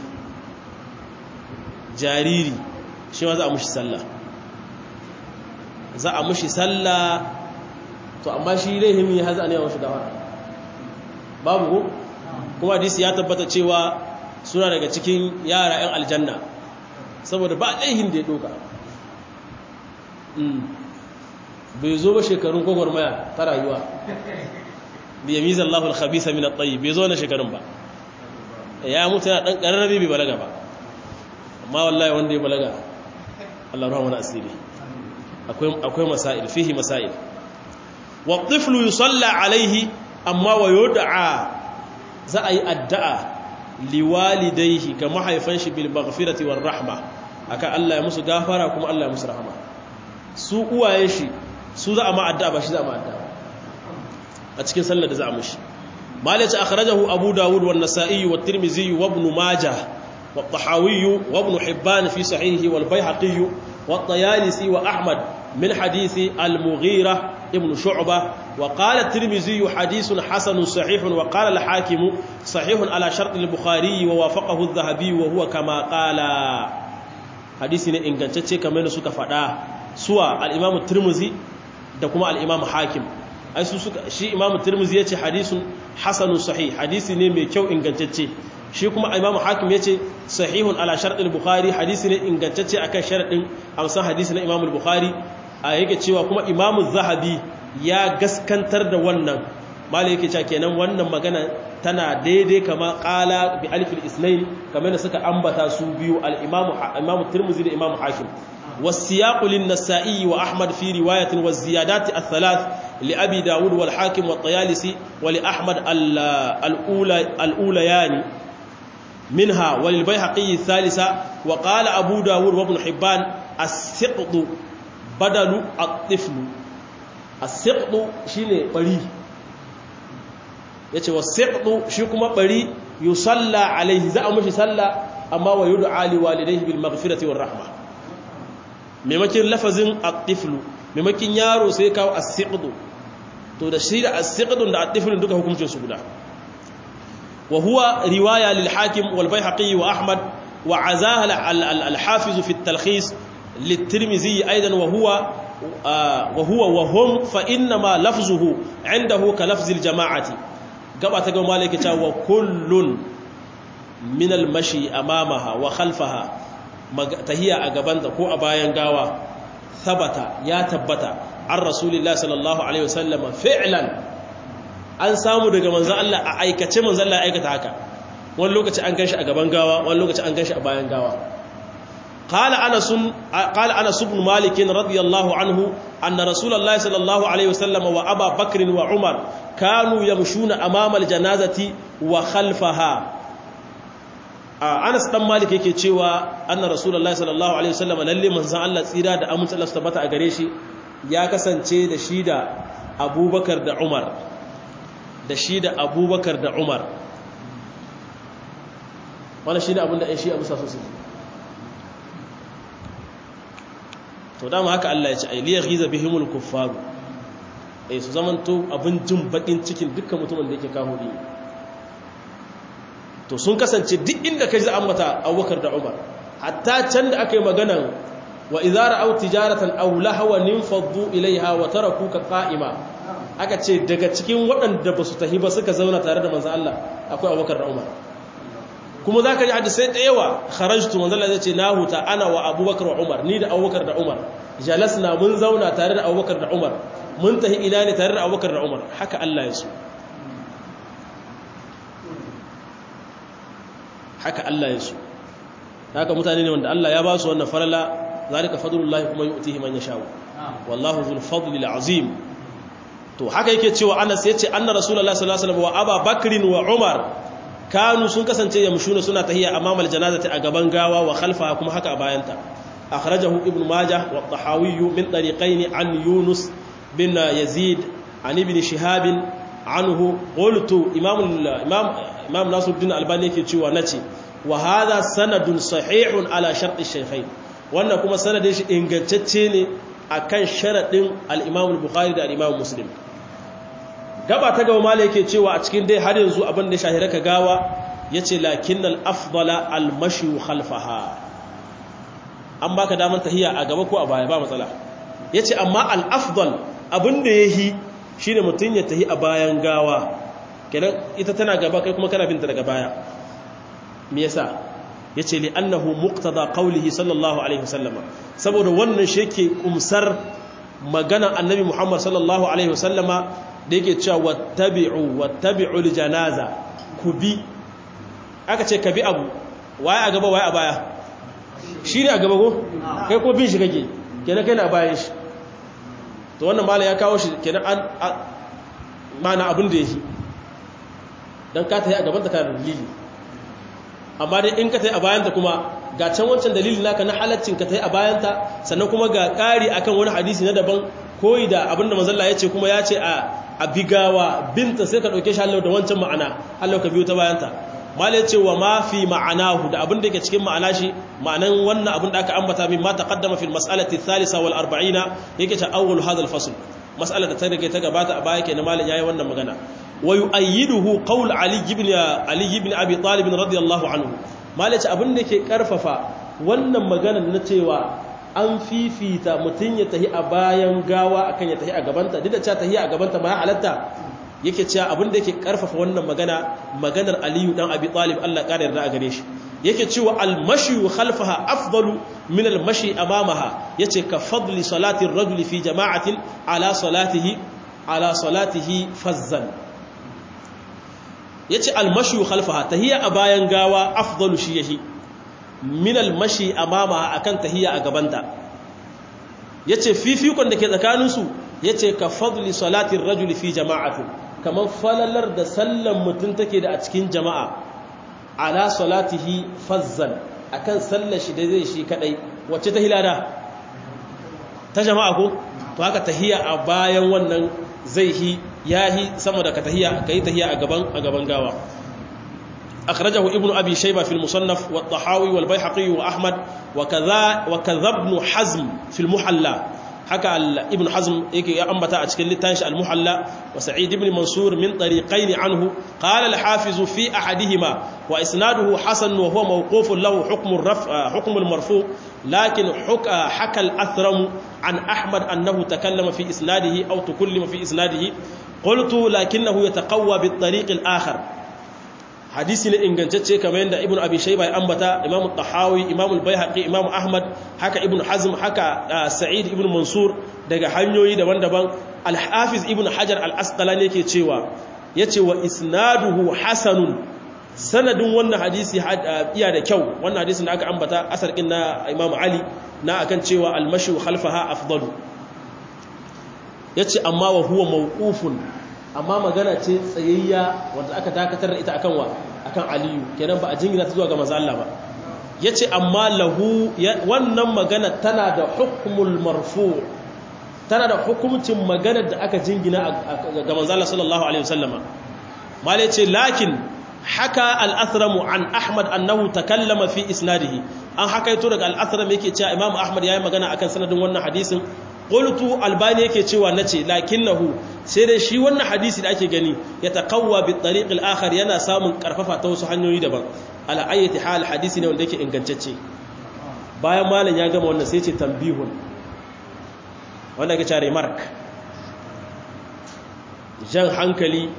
jariri shi ma za a mushi sallah za a mushi sallah to amma shi lahimi haza ne wa shi gawara babu ko kuma hadisi ya tabbata cewa suna daga cikin yara 'yan aljanna saboda ba laihin da ya doka bai zo ba shekarun gwagwarmaya ta rayuwa da ya mizan lafal khabisa min at-tayyib bai zo na shekarun ba ya mutu yana dan kararrabi bai balaga ba amma wallahi wanda ya balaga Allah rahmana asiri akwai akwai masail fihi masail wa at-tiflu yusalla alayhi amma wa yud'a za a yi addu'a liwalidaihi ga mahaifan shi bil maghfirati war rahma aka Allah ya musu gafara kuma Allah ya musu rahama su uwaye shi su za a ma addu'a ba shi za a ma addu'a a cikin sallar da za a mushi malaci akhrajahu abu dawud wan nasa'i wat tirmidhi wa ibn majah wa tahawi wa ibn hibban fi sahihi wal bayhaqi wa tayalisi wa ahmad من حديث المغيرة ابن شعبة وقال الترمذي حديث حسن صحيح وقال الحاكم صحيح على شرط البخاري ووافقه الذهبي وهو كما قال حديث ne ingantacce kamar da suka faɗa suwa al-Imam Tirmidhi da kuma al-Imam Hakim ai su suka shi Imam Tirmidhi yace hadisun hasanun sahih hadisi ne mai kyau ingantacce shi kuma Imam Hakim yace sahihun ala shart al-Bukhari hadisi ne ingantacce akan sharadin amsan hadisi na Imam al-Bukhari a yake cewa kuma imamu zahabi ya gaskantar da wannan malai yake cewa kenan wannan magana tana daidai kama qala bi alif al-isnayn kamar da suka ambata su biyu al-imamu imamu tirmidhi da imamu hakim والسياق للنسائي وأحمد في رواية والزيادات الثلاث لأبي داود والحاكم والطيالسي ولأحمد الأولى الأوليان منها وللبيهقي الثالثة وقال أبو داود وابن حبان السقط بدل الطفل السقط شيني بري yace wasiqdu shi kuma bari yusalla alaihi za a mushi salla amma wa yud'a li walidayhi bil maghfirati war rahma maimakin lafazin at-tiflu maimakin yaro sai kawo as-siqdu to da shi da as-siqdun da at-tiflu duka hukuncin su guda wa huwa riwaya lil hakim wal bayhaqi wa ahmad wa azaha al-hafiz fi at-talkhis للترمذي أيضا وهو وهو وهم فإنما لفظه عنده كلفظ الجماعة قبعة قول مالك وكل من المشي أمامها وخلفها tahiya a gabanta ko a bayan gawa sabata ya tabbata an rasulillah sallallahu alaihi wasallam fi'lan an samu daga manzon Allah a aikace manzon Allah aikata haka wani lokaci an ganshi a gaban gawa wani lokaci an ganshi a bayan gawa قال انس قال انس بن مالك رضي الله عنه ان رسول الله صلى الله عليه وسلم وابا بكر وعمر كانوا يمشون امام الجنازه وخلفها Anas dan Malik yake cewa anna Rasulullahi sallallahu alaihi wasallam lalle manzon Allah tsira da amince Allah tabbata a gare shi ya kasance da shi da Abubakar da Umar da shi da Abubakar da Umar wannan shine abin da ai shi Abu Sasu su to dama haka Allah ya ce ay liyaghiza bihimul kuffar eh su zamanto abin jin bakin cikin dukkan mutumin da yake kawo ne to sun kasance duk inda ka ji ambata abubakar da umar hatta can da aka yi maganan wa izara au tijaratan aw lahawa ninfaddu ilaiha wa tarakuka qa'ima aka ce daga cikin waɗanda ba su tahi ba suka zauna tare da manzo Allah akwai abubakar da umar kuma zaka ji hadisi da yawa kharajtu manzo Allah zai ce na huta ana wa abubakar wa umar ni da abubakar da umar jalasna mun zauna tare da abubakar da umar mun tahi ina ne tare da abubakar da umar haka Allah ya so haka Allah ya so haka mutane ne wanda Allah ya ba su wannan farala zalika fadlullahi kuma yu'tihi man yasha wallahu dhul fadli azim to haka yake cewa Anas yace anna rasulullahi sallallahu alaihi wasallam wa Aba Bakrin wa Umar kanu sun kasance yamshuna suna tahiyya amama aljannati a gaban gawa wa khalfaha kuma haka a bayanta akhrajahu ibn majah wa tahawi min tariqayn an yunus bin yazid an ibn shihab anhu qultu imam imam imam nasiruddin albani yake cewa nace wa hadha sanadun sahihun ala shartu shaykhain wannan kuma sanadin shi ingantacce ne akan sharadin al-imam al-bukhari da al-imam muslim gaba ta gaba mala yake cewa a cikin dai har yanzu abin da shahira ka gawa yace lakinnal afdala al-mashi khalfaha an baka daman tahiya a gaba ko a baya ba matsala yace amma al-afdal abin da yahi shine mutun ya tahi a bayan gawa kenan ita tana gaba kai kuma kana binta daga baya me yasa yace li annahu muqtada qawlihi sallallahu alaihi wasallam saboda wannan shi yake kumsar magana annabi Muhammad sallallahu alaihi wasallama da yake cewa wattabi'u wattabi'u aljanaza ku bi aka ce ka bi abu waye a gaba waye a baya shi ne a gaba ko kai ko bin shi kake kenan kai na bayan shi to wannan mala ya kawo shi kenan an mana abin da yake dan ka tayi a gaban ta kana dalili amma dai in ka tayi a bayanta kuma ga can wancan dalilin naka na halaccin ka tayi a bayanta sannan kuma ga ƙari akan wani hadisi na daban koyi da abinda manzalla ya ce kuma ya ce a bigawa binta sai ka ɗauke shi hallau da wancan ma'ana hallau ka biyo ta bayanta malai ce wa ma fi ma'anahu da abin da ke cikin ma'ana shi ma'anan wannan abin da aka ambata min ma taqaddama fil mas'alati thalitha wal arba'ina yake ta awwal hadha al fasl mas'ala da ta rage ta gabata a baya kenan malai yayi wannan magana wa yu'ayyiduhu qawl ali ibn ali ibn abi talib radiyallahu anhu malai ce abin da ke karfafa wannan magana na cewa an fifita mutum ya tahi a bayan gawa akan ya tahi a gabanta duk da cewa tahi a gabanta ma halatta yake cewa abin da yake karfafa wannan magana maganar Aliyu dan Abi Talib Allah ƙara yarda a gare shi yake cewa al-mashi khalfaha afdalu min al-mashi amamaha yace ka fadli salati ar-rajuli fi jama'atin ala salatihi ala salatihi fazzan yace almashu khalfaha tahiyya a bayan gawa afdalu shi yahi min almashi amama akan tahiyya a gabanta yace fifikon da ke tsakanin su yace ka fadli salatin rajuli fi jama'atin kamar falalar da sallan mutum take da a cikin jama'a ala salatihi fazzan akan sallar shi da zai shi kadai wacce ta hilada ta jama'a ko to haka tahiya a bayan wannan zai hi yahi sama da ka tahiya kai tahiya a gaban a gaban gawa akhrajahu ibnu abi shayba fi al-musannaf wa at-tahawi wal bayhaqi wa ahmad wa kadha wa kadha ibn hazm fi al-muhalla haka ibn hazm yake ya ambata a cikin littafin al-muhalla wa sa'id ibn mansur min tariqayn anhu qala al-hafiz fi ahadihima wa isnaduhu hasan wa huwa mawquf lahu hukm ar-raf hukm al-marfu lakin haka al-athram an ahmad annahu takallama fi isnadihi aw tukallama fi isnadihi qultu lakinnahu yataqawwa bit-tariq al-akhar hadisi ne ingantacce kamar yadda ibn abi shayba ya ambata imam tahawi imam al-baihaqi imam ahmad haka ibn hazm haka sa'id ibn mansur daga hanyoyi daban-daban al-hafiz ibn hajar al-asqalani yake cewa yace wa isnaduhu hasanun sanadin wannan hadisi iya da kyau wannan hadisin da aka ambata asar din na imam ali na akan cewa al-mashu khalfaha afdalu yace amma wa huwa mawqufun amma magana ce tsayayya wanda aka dakatar da ita akan wa akan aliyu kenan ba a jingina ta zuwa ga manzo Allah ba yace amma lahu wannan magana tana da hukmul marfu tana da hukuncin magana da aka jingina ga manzo Allah sallallahu alaihi wasallama mal yace lakin haka al-athram an ahmad annahu takallama fi isnadihi an hakaito daga al-athram yake cewa imam ahmad yayi magana akan sanadin wannan hadisin qultu albani yake cewa nace lakinnahu sai dai shi wannan hadisi da ake gani ya taqawwa bi tariq al-akhar yana samun karfafa ta wasu hanyoyi daban ala ayyati hal hadisi ne wanda yake ingantacce bayan malam ya gama wannan sai ce tambihun wanda yake cewa remark jan hankali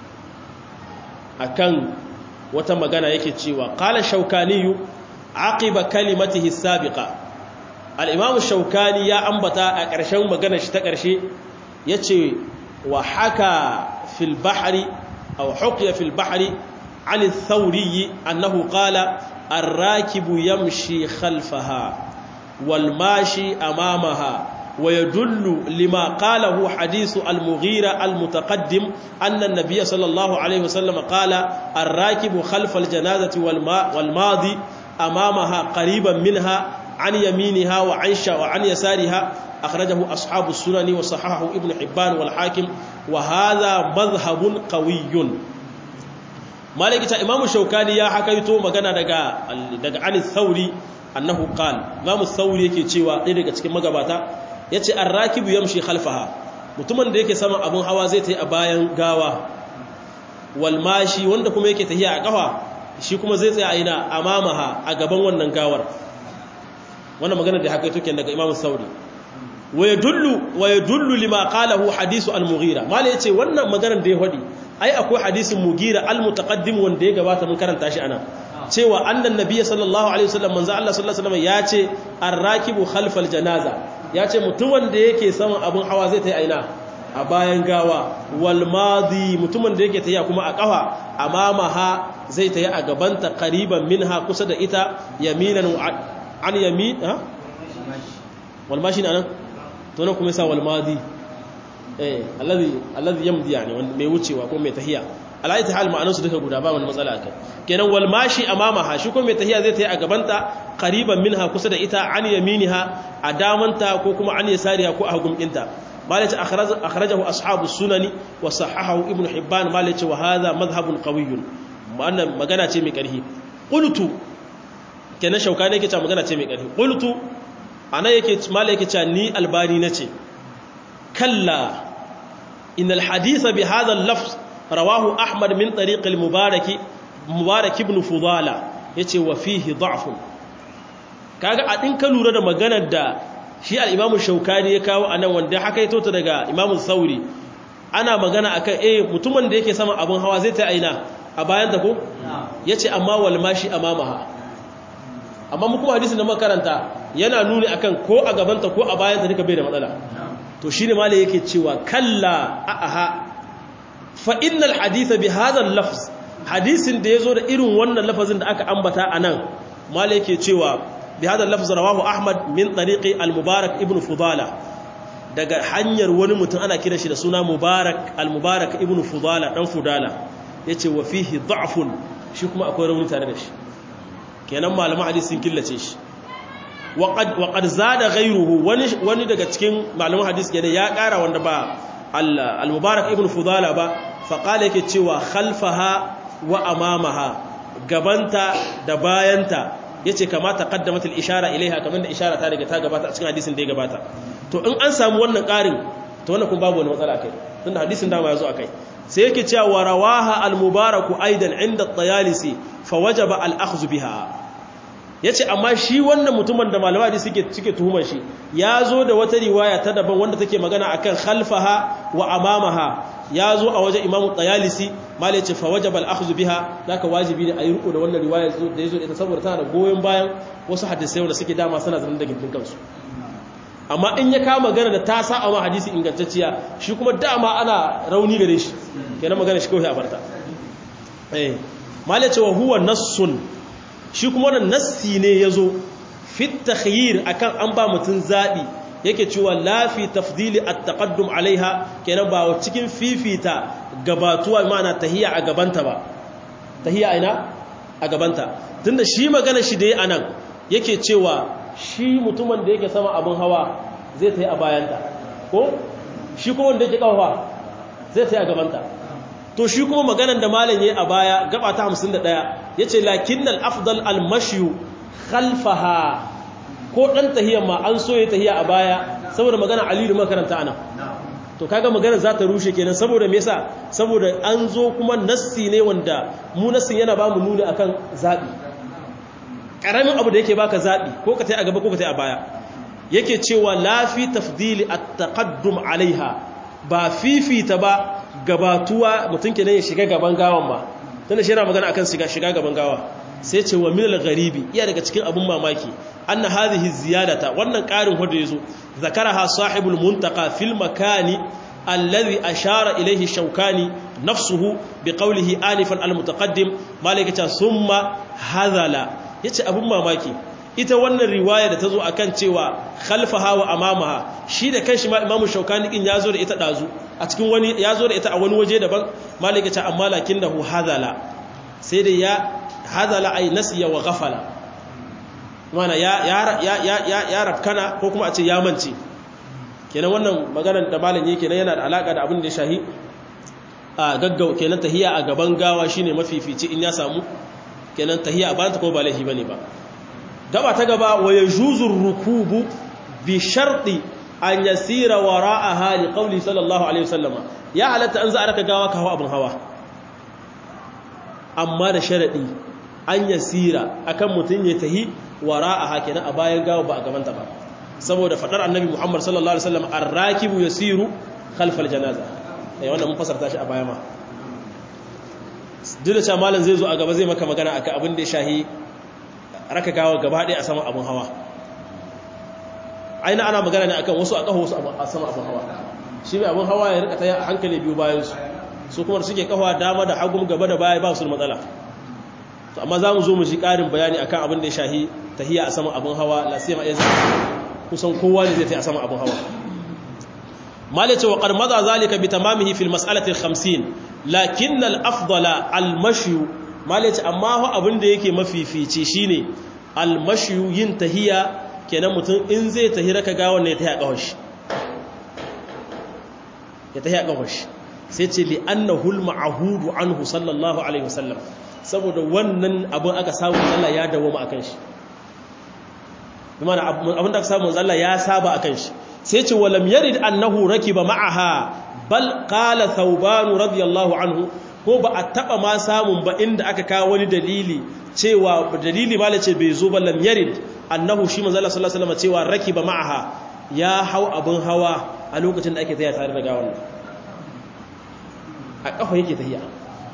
akan wata magana yake cewa qala shaukaniyu aqiba kalimatihi sabiqa al'imamu shaukani ya ambata a ƙarshen magana shi ta ƙarshe ya ce wa haka fil bahari a hukiya fil bahari an thauriyi annahu qala arrakibu yamshi khalfaha wal mashi amamaha wa yadullu lima qalahu hadithu al-mughira al-mutaqaddim anna an-nabiy sallallahu alayhi wasallam qala arrakibu khalfa al-janazati wal madi amamaha qariban minha عن يمينها وعن وعن يسارها أخرجه أصحاب السنن وصححه ابن حبان والحاكم وهذا مذهب قوي مالك إمام الشوكاني يا حكيتو مغانا دغا دغا عن الثوري أنه قال إمام الثوري yake cewa ɗaya daga cikin magabata yace ar-rakibu yamshi khalfaha mutumin da yake sama abun hawa zai tayi a bayan gawa wal mashi wanda kuma yake tahiya a kafa shi kuma zai tsaya a ina amamaha a gaban wannan gawar wannan magana da haka yake daga Imam Sauri wa yadullu wa yadullu lima qalahu hadisu al-Mughira mala yace wannan maganar da ya hadi ai akwai hadisin Mughira al-mutaqaddim wanda ya gabata mun karanta shi ana cewa annan nabiy sallallahu alaihi wasallam manzo Allah sallallahu alaihi wasallam yace ar-rakibu khalfal janaza yace mutumin da yake saman abun hawa zai tayi aina a bayan gawa wal madi mutumin da yake tayi kuma a kafa amamaha zai tayi a gabanta qariban minha kusa da ita yaminan an yami ha walmashi na nan to nan kuma yasa walmadi eh alladhi alladhi yamdi yani wanda mai wucewa ko mai tahiya alayhi hal ma'anarsu duka guda ba wani matsala akai kenan walmashi amamaha shi ko mai tahiya zai tayi a gabanta qariban minha kusa da ita an yaminiha a damanta ko kuma an yasariha ko a hagun dinta malaci akhrajahu ashabu sunani wa sahahahu ibnu hibban malaci wa hadha madhhabun qawiyyun wannan magana ce mai karhi qultu kenan shauka ne yake cewa magana ce mai ƙarfi qultu ana yake mala yake cewa ni albani nace kalla innal haditha bi hadha al-lafz rawahu ahmad min tariq al-mubarak mubarak ibn fudala yace wa fihi da'f kaga a din ka lura da maganar da shi al-imamu shaukani ya kawo anan wanda haka ya tota daga imamu sauri ana magana akan eh mutumin da yake sama abun hawa zai ta aina a bayan ta ko yace amma wal mashi amamaha amma mu kuma hadisin da makaranta yana nuni akan ko a gabanta ko a bayanta duka bai da matsala to shine malai yake cewa kalla aha fa innal haditha bi hadha al-lafz hadisin da yazo da irin wannan lafazin da aka ambata anan malai yake cewa bi hadal lafz rawahu ahmad min tariqi al-mubarak ibn fudala daga hanyar wani mutum ana kira shi da suna mubarak al-mubarak ibn fudala dan fudala yace wa fihi da'fun shi kuma akwai rauni tare da shi kenan malaman hadisi sun killace shi wa qad zada ghayruhu wani wani daga cikin malaman hadisi kenan ya kara wanda ba al-mubarak ibn fudala ba fa qala yake cewa khalfaha wa amamaha gabanta da bayanta yace kama taqaddamat al-ishara ilaiha kamar da ishara ta daga ta gabata a cikin hadisin da ya gabata to in an samu wannan ƙarin to wannan kun babu wani matsala kai tunda hadisin dama ya zo akai sai yake cewa wa rawaha al-mubarak aidan inda at-tayalisi fa wajaba al-akhdh biha yace amma shi wannan mutumin da malama hadisi suke suke tuhumar shi ya zo da wata riwaya ta daban wanda take magana akan khalfaha wa amamaha ya zo a wajen imamu tayalisi mala ce fa wajaba al-akhdhu biha zaka wajibi ne a yi riko da wannan riwaya da yazo ita saboda tana da goyen bayan wasu hadisai wanda suke dama suna zanen da gindin kansu amma in ya kama magana da ta sa a ma hadisi ingantacciya shi kuma dama ana rauni gare shi kenan magana shi kawai a barta eh mala ce wa huwa nassun shi kuma wannan nassi ne yazo fit takhyir akan an ba mutun zabi yake cewa lafi tafdili at-taqaddum alaiha kenan ba cikin fifita gabatuwa ma'ana tahiya a gabanta ba tahiya ina a gabanta tunda shi magana shi da anan yake cewa shi mutumin da yake sama abin hawa zai tayi a bayanta ko shi kuma wanda yake kafa zai tayi a gabanta to shi kuma maganan da malam yayi a baya gaba ta 51 yace lakinnal afdal al-mashyu khalfaha ko dan tahiyyar ma an so ya tahiyya a baya saboda magana Ali da makaranta ana to kaga magana za ta rushe kenan saboda me yasa saboda an zo kuma nassi ne wanda mu nassin yana ba mu nuni akan zabi karamin abu da yake baka zabi ko ka tayi a gaba ko ka tayi a baya yake cewa la fi tafdili at-taqaddum alaiha ba fifita ba gabatuwa mutun kenan ya shiga gaban gawan ba tunda shi yana magana akan shiga shiga gaban gawa sai ce wa minal gharibi iya daga cikin abun mamaki anna hadhihi ziyadata wannan karin hudu yazo zakaraha sahibul muntaqa fil makani alladhi ashara ilayhi shawkani nafsuhu biqawlihi anifan al mutaqaddim malaikata summa hadhala yace abun mamaki ita wannan riwaya da tazo akan cewa khalfaha wa amamaha shi da kanshi ma imamu shawkani din yazo da ita dazu a cikin wani yazo da ita a wani waje daban malaikata amma lakinnahu hadhala sai da ya hadala ay nasiya wa ghafala mana ya ya ya ya ya rafkana ko kuma a ce ya mance kenan wannan maganar da malam yake kenan yana da alaka da abin da ya shahi a gaggau kenan tahiya a gaban gawa shine mafifici in ya samu kenan tahiya a banta ko ba laifi bane ba gaba ta gaba wa yajuzu rukubu bi sharti an yasira wara'aha li qawli sallallahu alaihi wasallama ya halatta an za a raka gawa ka hawa abin hawa amma da sharaɗi an yasira akan mutum ya tahi wara a hakina a bayan gawa ba a gabanta ba saboda faɗar annabi muhammad sallallahu alaihi wasallam arrakibu yasiru khalfal janaza eh wannan mun fasarta shi a baya ma duk da cewa malam zai zo a gaba zai maka magana akan abin da ya shahi raka gawa gaba ɗaya a sama abin hawa aina ana magana ne akan wasu a ƙaho wasu a sama abin hawa shi mai abin hawa ya rika ta hankali biyu bayan su su kuma suke kafa dama da hagun gaba da baya ba su matsala to amma za mu zo mu ji ƙarin bayani akan abin da ya shahi tahiya a saman abin hawa la sai ma yanzu kusan kowa ne zai tafi a saman abin hawa malai ce wa qad madha zalika bi tamamihi fil mas'alati al 50 lakin al afdala al mashi malai ce amma ho abin da yake mafifici shine al mashi yin tahiya kenan mutum in zai tahira ka ga wannan ya tahiya kawashi ya tahiya kawashi sai ce li annahul ma'ahudu anhu sallallahu alaihi wasallam saboda wannan abin aka samu Allah ya dawoma akan shi kuma abin da aka samu Allah ya saba akan shi sai ce walam yarid annahu rakiba ma'aha bal qala thawban radiyallahu anhu ko ba a taba ma samun ba inda aka kawo wani dalili cewa dalili ma ce bai zo ba lam yarid annahu shi manzo Allah sallallahu alaihi wasallam cewa rakiba ma'aha ya hau abin hawa a lokacin da ake taya tare da gawan a ƙafa yake tahiya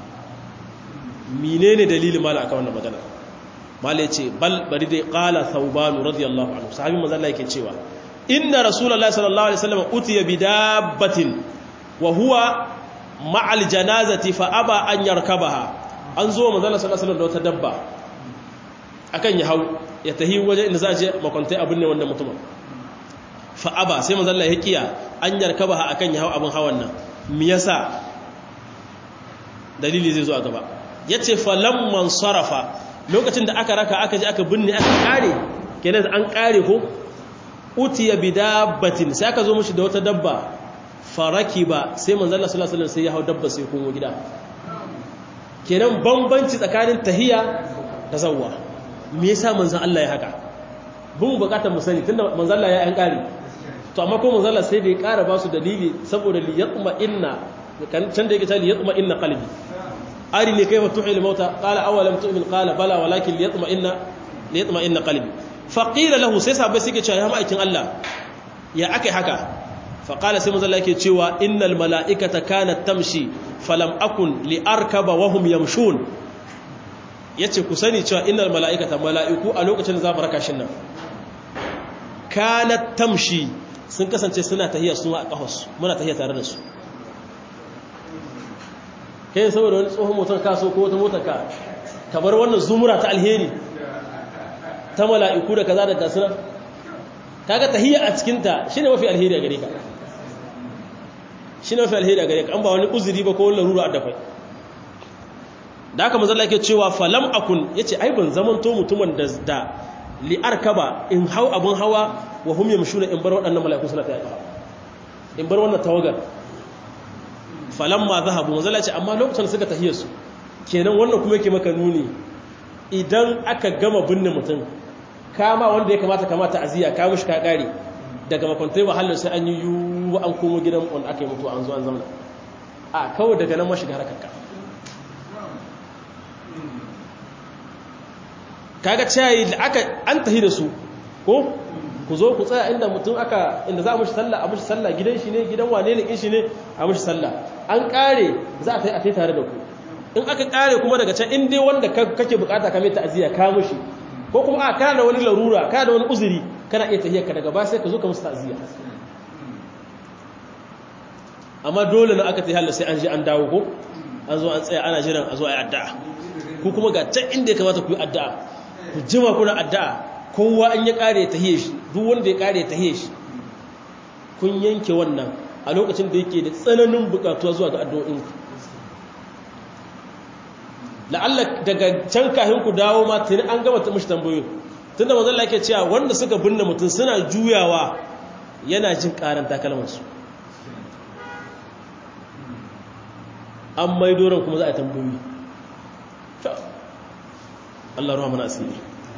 menene dalilin mala aka wannan magana mala yace bal bari dai qala thawban radiyallahu anhu sahabi manzo Allah yake cewa inna rasulullahi sallallahu alaihi wasallam utiya bidabbatin wa huwa ma'al janazati fa aba an yarkabaha an zo manzala sallallahu alaihi da wata dabba akan ya hau ya tahi waje inda za a je makwantai abin ne wannan mutumin fa'aba sai manzala ya kiya an yarkaba ha akan ya hau abin hawan nan me yasa dalili zai zo a gaba yace falamman sarafa lokacin da aka raka aka je aka binne aka kare kenan an kare ko utiya bidabbatin sai aka zo mishi da wata dabba faraki ba sai manzala sallallahu alaihi sai ya hau dabba sai kuma gida kenan bambanci tsakanin tahiya da zawwa me yasa manzon Allah ya haka bin bukatar mu sani tunda manzon Allah ya yan kare to amma ko manzon Allah sai da ya kara ba su dalili saboda li yatma inna kan can da yake ta li yatma inna qalbi ari ne kaifa tuhil mauta qala awalam tu'min qala bala walakin li yatma inna li yatma inna qalbi faqila lahu sai sahabbai suke cewa ya ma'aikin Allah ya akai haka faqala sai manzon Allah yake cewa innal mala'ikata kanat tamshi falam akun li arkaba wa hum yamshun yace ku sani cewa innal mala'ikata mala'iku a lokacin da za mu raka shin nan kanat tamshi sun kasance suna tahiya su a kahos muna tahiya tare da su kai saboda wani tsohon motar kaso ko wata motar ka kamar wannan zumura ta alheri ta mala'iku da kaza da kasuna kaga tahiya a cikinta shine mafi alheri a gare ka shi ne mafi alheri a gare ka an ba wani uzuri ba ko wani larura a dafai da aka mazala ke cewa falam akun ya ce ai ban zaman to mutumin da da li'ar kaba in hau abin hawa wa hum yamshuna in bar waɗannan mala'iku suna ta yaka in bar wannan tawagar falam ma zahabu mazala ce amma lokacin suka tahiyar su kenan wannan kuma yake maka nuni idan aka gama binne mutum kama wanda ya kamata kamata aziya ka mushi ka kare daga makwantai wahalar sai an yi yiwu an komo gidan wanda aka yi mutu an zo an zamana a kawai daga nan mashiga harkarka kaga ciyayi da aka an tahi da su ko ku zo ku tsaya inda mutum aka inda za a mushi sallah a mushi sallah gidan shi ne gidan wane ne shi ne a mushi sallah an kare za a tai a tai tare da ku in aka kare kuma daga can in dai wanda kake bukata ka mai ta'aziyya ka mushi ko kuma a kana da wani larura kana da wani uzuri kana iya tahiyar ka daga ba sai ka zo ka musu ta'aziyya amma dole na aka tahiyar sai an je an dawo ko an zo an tsaya ana jiran a zo a yi addu'a ku kuma ga can inda ya kamata ku yi addu'a ku jima kuna addu'a kowa an ya kare tahiyar shi duk wanda ya kare tahiyar shi kun yanke wannan a lokacin da yake da tsananin bukatuwa zuwa ga addu'o'inku la'alla daga can kafin ku dawo ma tuni an gama ta mishi tambayoyi tunda manzon Allah yake cewa wanda suka binne mutum suna juyawa yana jin karan takalmansu an mai doron kuma za a tambayoyi Allah ruwa mana asiri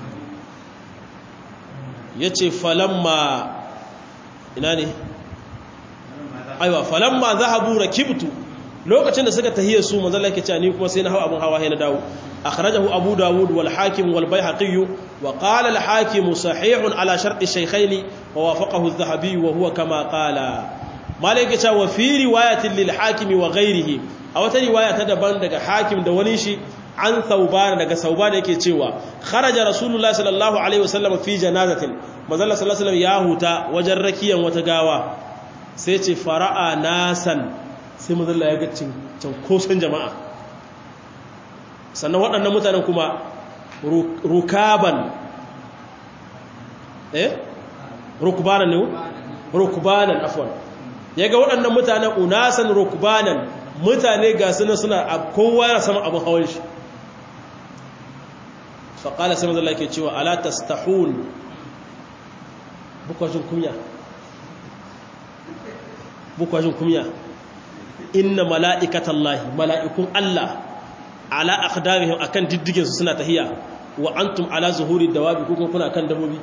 yace falamma ina ne aiwa falamma zahabu rakibtu lokacin da suka tahiyya su manzo Allah yake cewa ni kuma sai na hawa abun hawa na dawo akhrajahu abu dawud wal hakim wal bayhaqi wa qala al hakim sahih ala shart ash-shaykhayn wa wafaqahu adh-dhahabi wa huwa kama qala malaka cewa wa fi riwayatin lil hakim wa ghayrihi a wata riwaya ta daban daga hakim da wani shi an thauban daga sauban yake cewa kharaja rasulullahi sallallahu alaihi wasallam fi janazatin manzo Allah sallallahu alaihi wasallam ya huta wajen rakiyan wata gawa sai ce fara'a nasan sai mazalla ya ga kosan jama'a sannan waɗannan mutanen kuma rukaban eh rukbanan ne rukbanan afwan ya ga waɗannan mutanen unasan rukbanan mutane ga suna suna kowa yana sama abin hawan shi faƙala sai mazalla ke cewa ala tastahun bukwajin kumya bukwajin kumya inna mala'ikatan lahi mala'ikun Allah ala akhdamihim akan diddigin su suna tahiya wa antum ala zuhuri dawabi ko kuna kan dabobi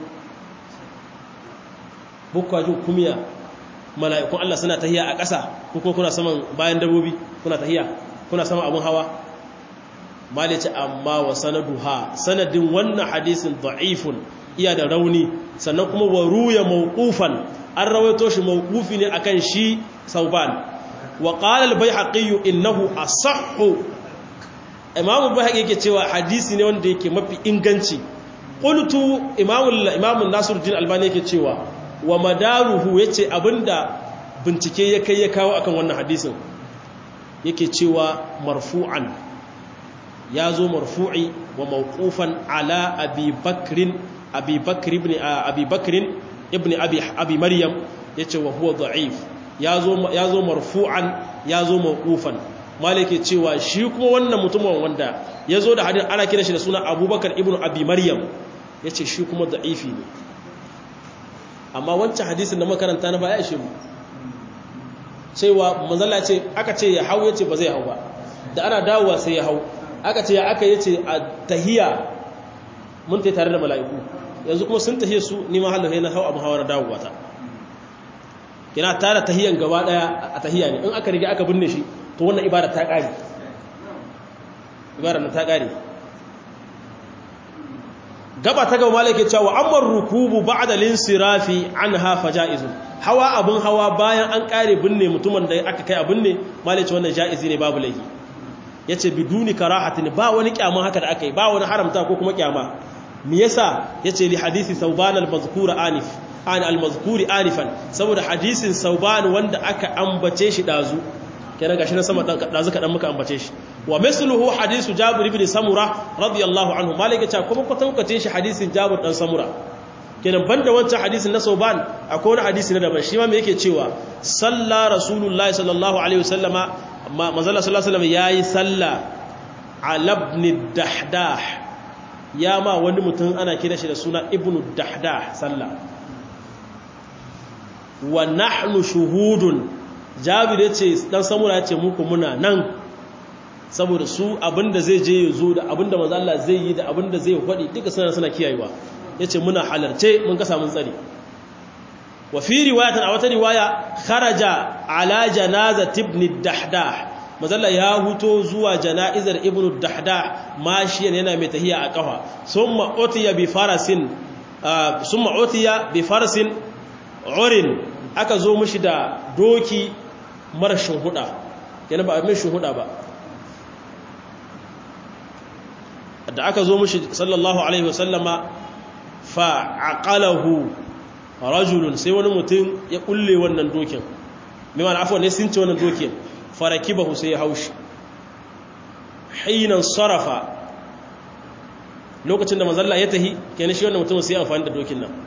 bukwajin kumiya mala'ikun Allah suna tahiya a ƙasa ko kuna saman bayan dabobi kuna tahiya kuna saman abun hawa malice amma wa sanaduha sanadin wannan hadisin da'ifun iya da rauni sannan kuma wa ruya mawqufan an rawaito shi mawqufi ne akan shi sauban وقال البيهقي انه اصح امام البيهقي yake cewa hadisi ne wanda yake mafi inganci qultu imam imam nasiruddin albani yake cewa wa madaruhu yace abinda bincike ya kai ya kawo akan wannan hadisin yake cewa marfu'an ya zo marfu'i wa mawqufan ala abi bakrin abi bakr ibn abi bakrin ibn abi abi maryam yace wa huwa da'if ya zo ya zo marfu'an ya zo mawqufan malike cewa shi kuma wannan mutumin wanda ya zo da hadin ana kira shi da suna abubakar ibn abi maryam yace shi kuma da'ifi ne amma wancan hadisin da makaranta na baya shi mu cewa manzala ce aka ce ya hau yace ba zai hau ba da ana dawowa sai ya hau aka ce ya aka yace a tahiya mun tai tare da mala'iku yanzu kuma sun tahiya su ni ma halin na hau abu hawar dawowa ta kina tare tahiyan gaba daya a tahiya ne in aka riga aka binne shi to wannan ibada ta kare ibada ta kare gaba ta gaba malaka cewa amma rukubu ba'da linsirafi anha fajaizun hawa abun hawa bayan an kare binne mutumin da aka kai abin ne malaka wannan jaizi ne babu laifi yace biduni karahatin ba wani kyama haka da aka yi ba wani haramta ko kuma kyama me yasa yace li hadisi sauban al-mazkura anif an al-mazkuri anifan saboda hadisin sauban wanda aka ambace shi dazu kenan gashi na sama dazu kadan muka ambace shi wa misluhu hadisu jabir ibn samura radiyallahu anhu malaka ta kuma kwatankwacin shi hadisin jabir dan samura kenan banda wancan hadisin na sauban akwai wani hadisi na daban shi ma me yake cewa salla rasulullahi sallallahu alaihi wasallama manzala sallallahu alaihi wasallam yayi salla ala ibn dahdah ya ma wani mutum ana kira shi da suna ibn dahdah salla wa nahnu shuhudun jabir yace dan samura yace muku muna nan saboda su abinda zai je ya zo da abinda manzo Allah zai yi da abinda zai faɗi duka suna suna kiyayewa yace muna halarce mun ka samu tsari wa fi riwayatin a wata riwaya kharaja ala janazati ibn dahdah manzo Allah ya huto zuwa jana'izar ibn dahdah mashiyan yana mai tahiya a kafa summa utiya bi farasin summa utiya bi farasin urin aka zo mishi da doki marashin huda yana ba mai shuhuda ba da aka zo mushi sallallahu alaihi wasallama fa aqalahu rajulun sai wani mutum ya kulle wannan dokin mai mana afwan ne sun ce wannan dokin farakibahu sai ya haushi hinan sarafa lokacin da manzalla ya tahi kenan shi wannan mutum sai ya amfani da dokin nan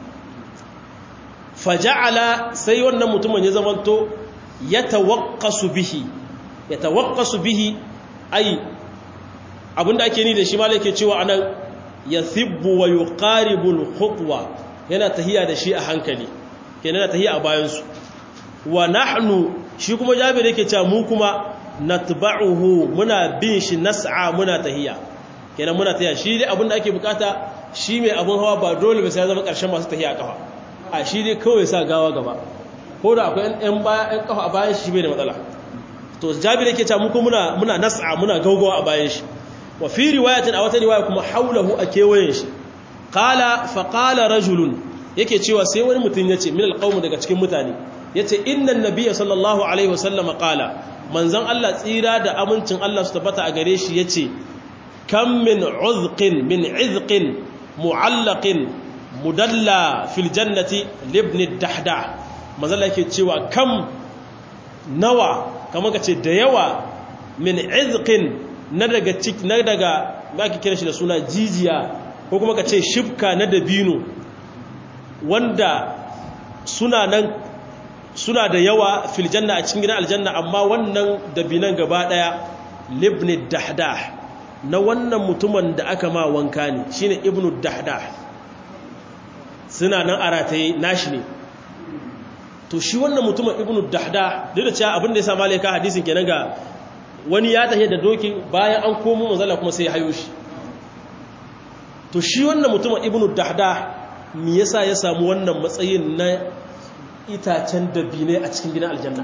faja'ala sai wannan mutumin ya zamanto ya tawakkasu bihi ya tawakkasu bihi ai abinda ake ni da shi malai ke cewa anan ya thibbu wa yuqaribul khutwa yana tahiya da shi a hankali kenan yana tahiya a bayan su wa nahnu shi kuma jabir yake cewa mu kuma natba'uhu muna bin shi nas'a muna tahiya kenan muna tahiya shi dai abinda ake bukata shi mai abun hawa ba dole ba sai ya zama karshen masu tahiya a kafa a shi dai kawai sa gawa gaba ko da akwai ɗan baya ɗan kafa a bayan shi bai da matsala to jabir yake cewa mu kuma muna muna nas'a muna gaugawa a bayan shi wa fi riwayatin a wata riwaya kuma haulahu a kewayen shi qala fa qala rajulun yake cewa sai wani mutum yace min alqawm daga cikin mutane yace innan nabiyya sallallahu alaihi wasallam qala manzon Allah tsira da amincin Allah su tabbata a gare shi yace kam min uzqin min izqin mu'allaqin mudalla fil jannati libni dahdah manzon Allah yake cewa kam nawa kamar kace da yawa min izqin na daga cik na daga ba ki kira shi da suna jijiya ko kuma ka ce shifka na dabino wanda suna nan suna da yawa fil janna a cikin gidan aljanna amma wannan dabinan gaba daya libni dahdah na wannan mutumin da aka ma wanka ne shine ibnu dahdah suna nan a rataye nashi ne to shi wannan mutumin ibnu dahdah duk da cewa abin da ya sa malaika hadisin kenan ga wani ya tafiye da doki bayan an komo manzala kuma sai ya hayo shi to shi wannan mutumin ibnu dahda me yasa ya samu wannan matsayin na itacen dabine a cikin gidan aljanna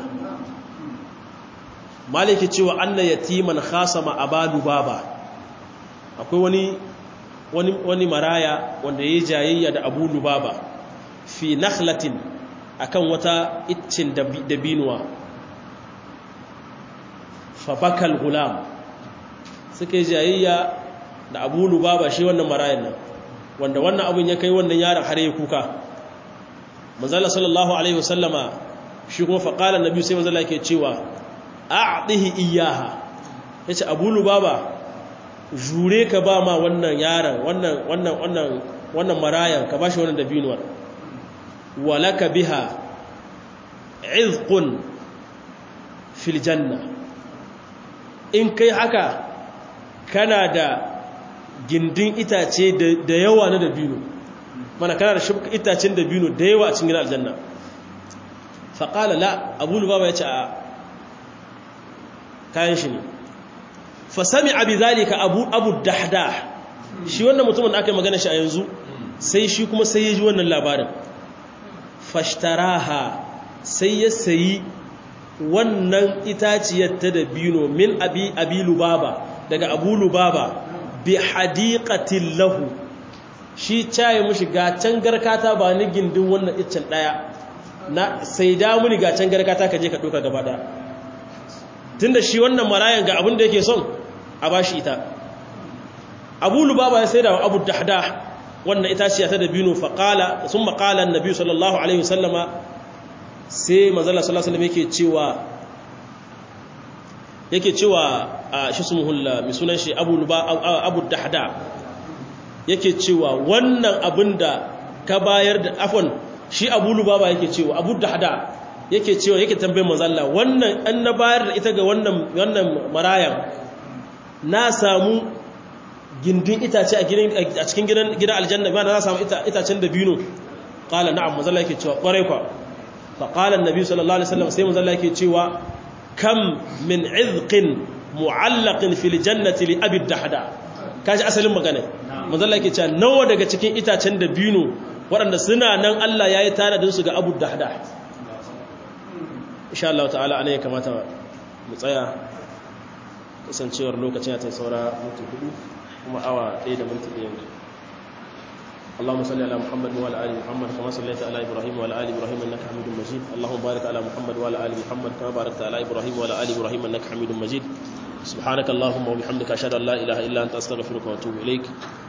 maliki cewa anna yatiman khasama abalu baba akwai wani wani wani maraya wanda yayi jayayya da abu lubaba fi nakhlatin akan wata iccin dabinuwa fabakal gulam suka yi jayayya da abu lubaba shi wannan marayan nan wanda wannan abin ya kai wannan yaron har ya kuka manzala sallallahu alaihi wasallama shi kuma faƙalar nabi sai manzala ke cewa a'dihi iyaha yace abu lubaba jure ka ba ma wannan yaron wannan wannan wannan wannan marayan ka bashi wannan dabinuwar walaka biha izqun fil janna in kai haka kana da gindin itace da yawa na dabino mana kana da shibka itacen dabino da yawa a cikin gidan aljanna faƙala la abu lubaba ya ce a kayan shi ne fasami abi zalika abu abu dahda shi wannan mutumin da aka yi magana shi a yanzu sai shi kuma sai ya ji wannan labarin fashtaraha sai ya sayi wannan itaciyar ta dabino min abi abi lubaba daga abu lubaba bi hadiqatin lahu shi caye mushi gacen garkata ba ni gindin wannan iccen daya na sai da muni gacen garkata ka je ka doka gaba daya tunda shi wannan marayan ga abin da yake son a bashi ita abu lubaba ya sai da abu dahda wannan itaciya ta dabino fa qala thumma qala annabi sallallahu alaihi wasallama sai manzala sallallahu alaihi wasallam yake cewa yake cewa a shi sumuhulla mai sunan shi abu dahda yake cewa wannan abin da ka bayar da afon shi abu lubaba yake cewa abu dahda yake cewa yake tambayin mazalla wannan an na bayar da ita ga wannan marayan na samu gindin itace a cikin gidan aljanna ba na samu itacen da bino kala na'am mazalla yake cewa kwarai kwa faƙalar nabi sallallahu alaihi wasallam sai mazalla yake cewa kam min izqin mu'allaqin fil jannati li abi dahda kaji asalin magana manzalla yake cewa nawa daga cikin itacen da bino waɗanda suna nan Allah yayi tanadin su ga abu dahda insha Allah ta'ala anan ya kamata mu tsaya kasancewar lokacin ya ta saura minti hudu kuma awa 1 da minti 1 اللهم صل على محمد وعلى ال محمد كما صليت على ابراهيم وعلى ال ابراهيم انك حميد مجيد اللهم بارك على محمد وعلى ال محمد كما باركت على ابراهيم وعلى ال ابراهيم انك حميد مجيد سبحانك اللهم وبحمدك اشهد ان لا اله الا انت استغفرك واتوب اليك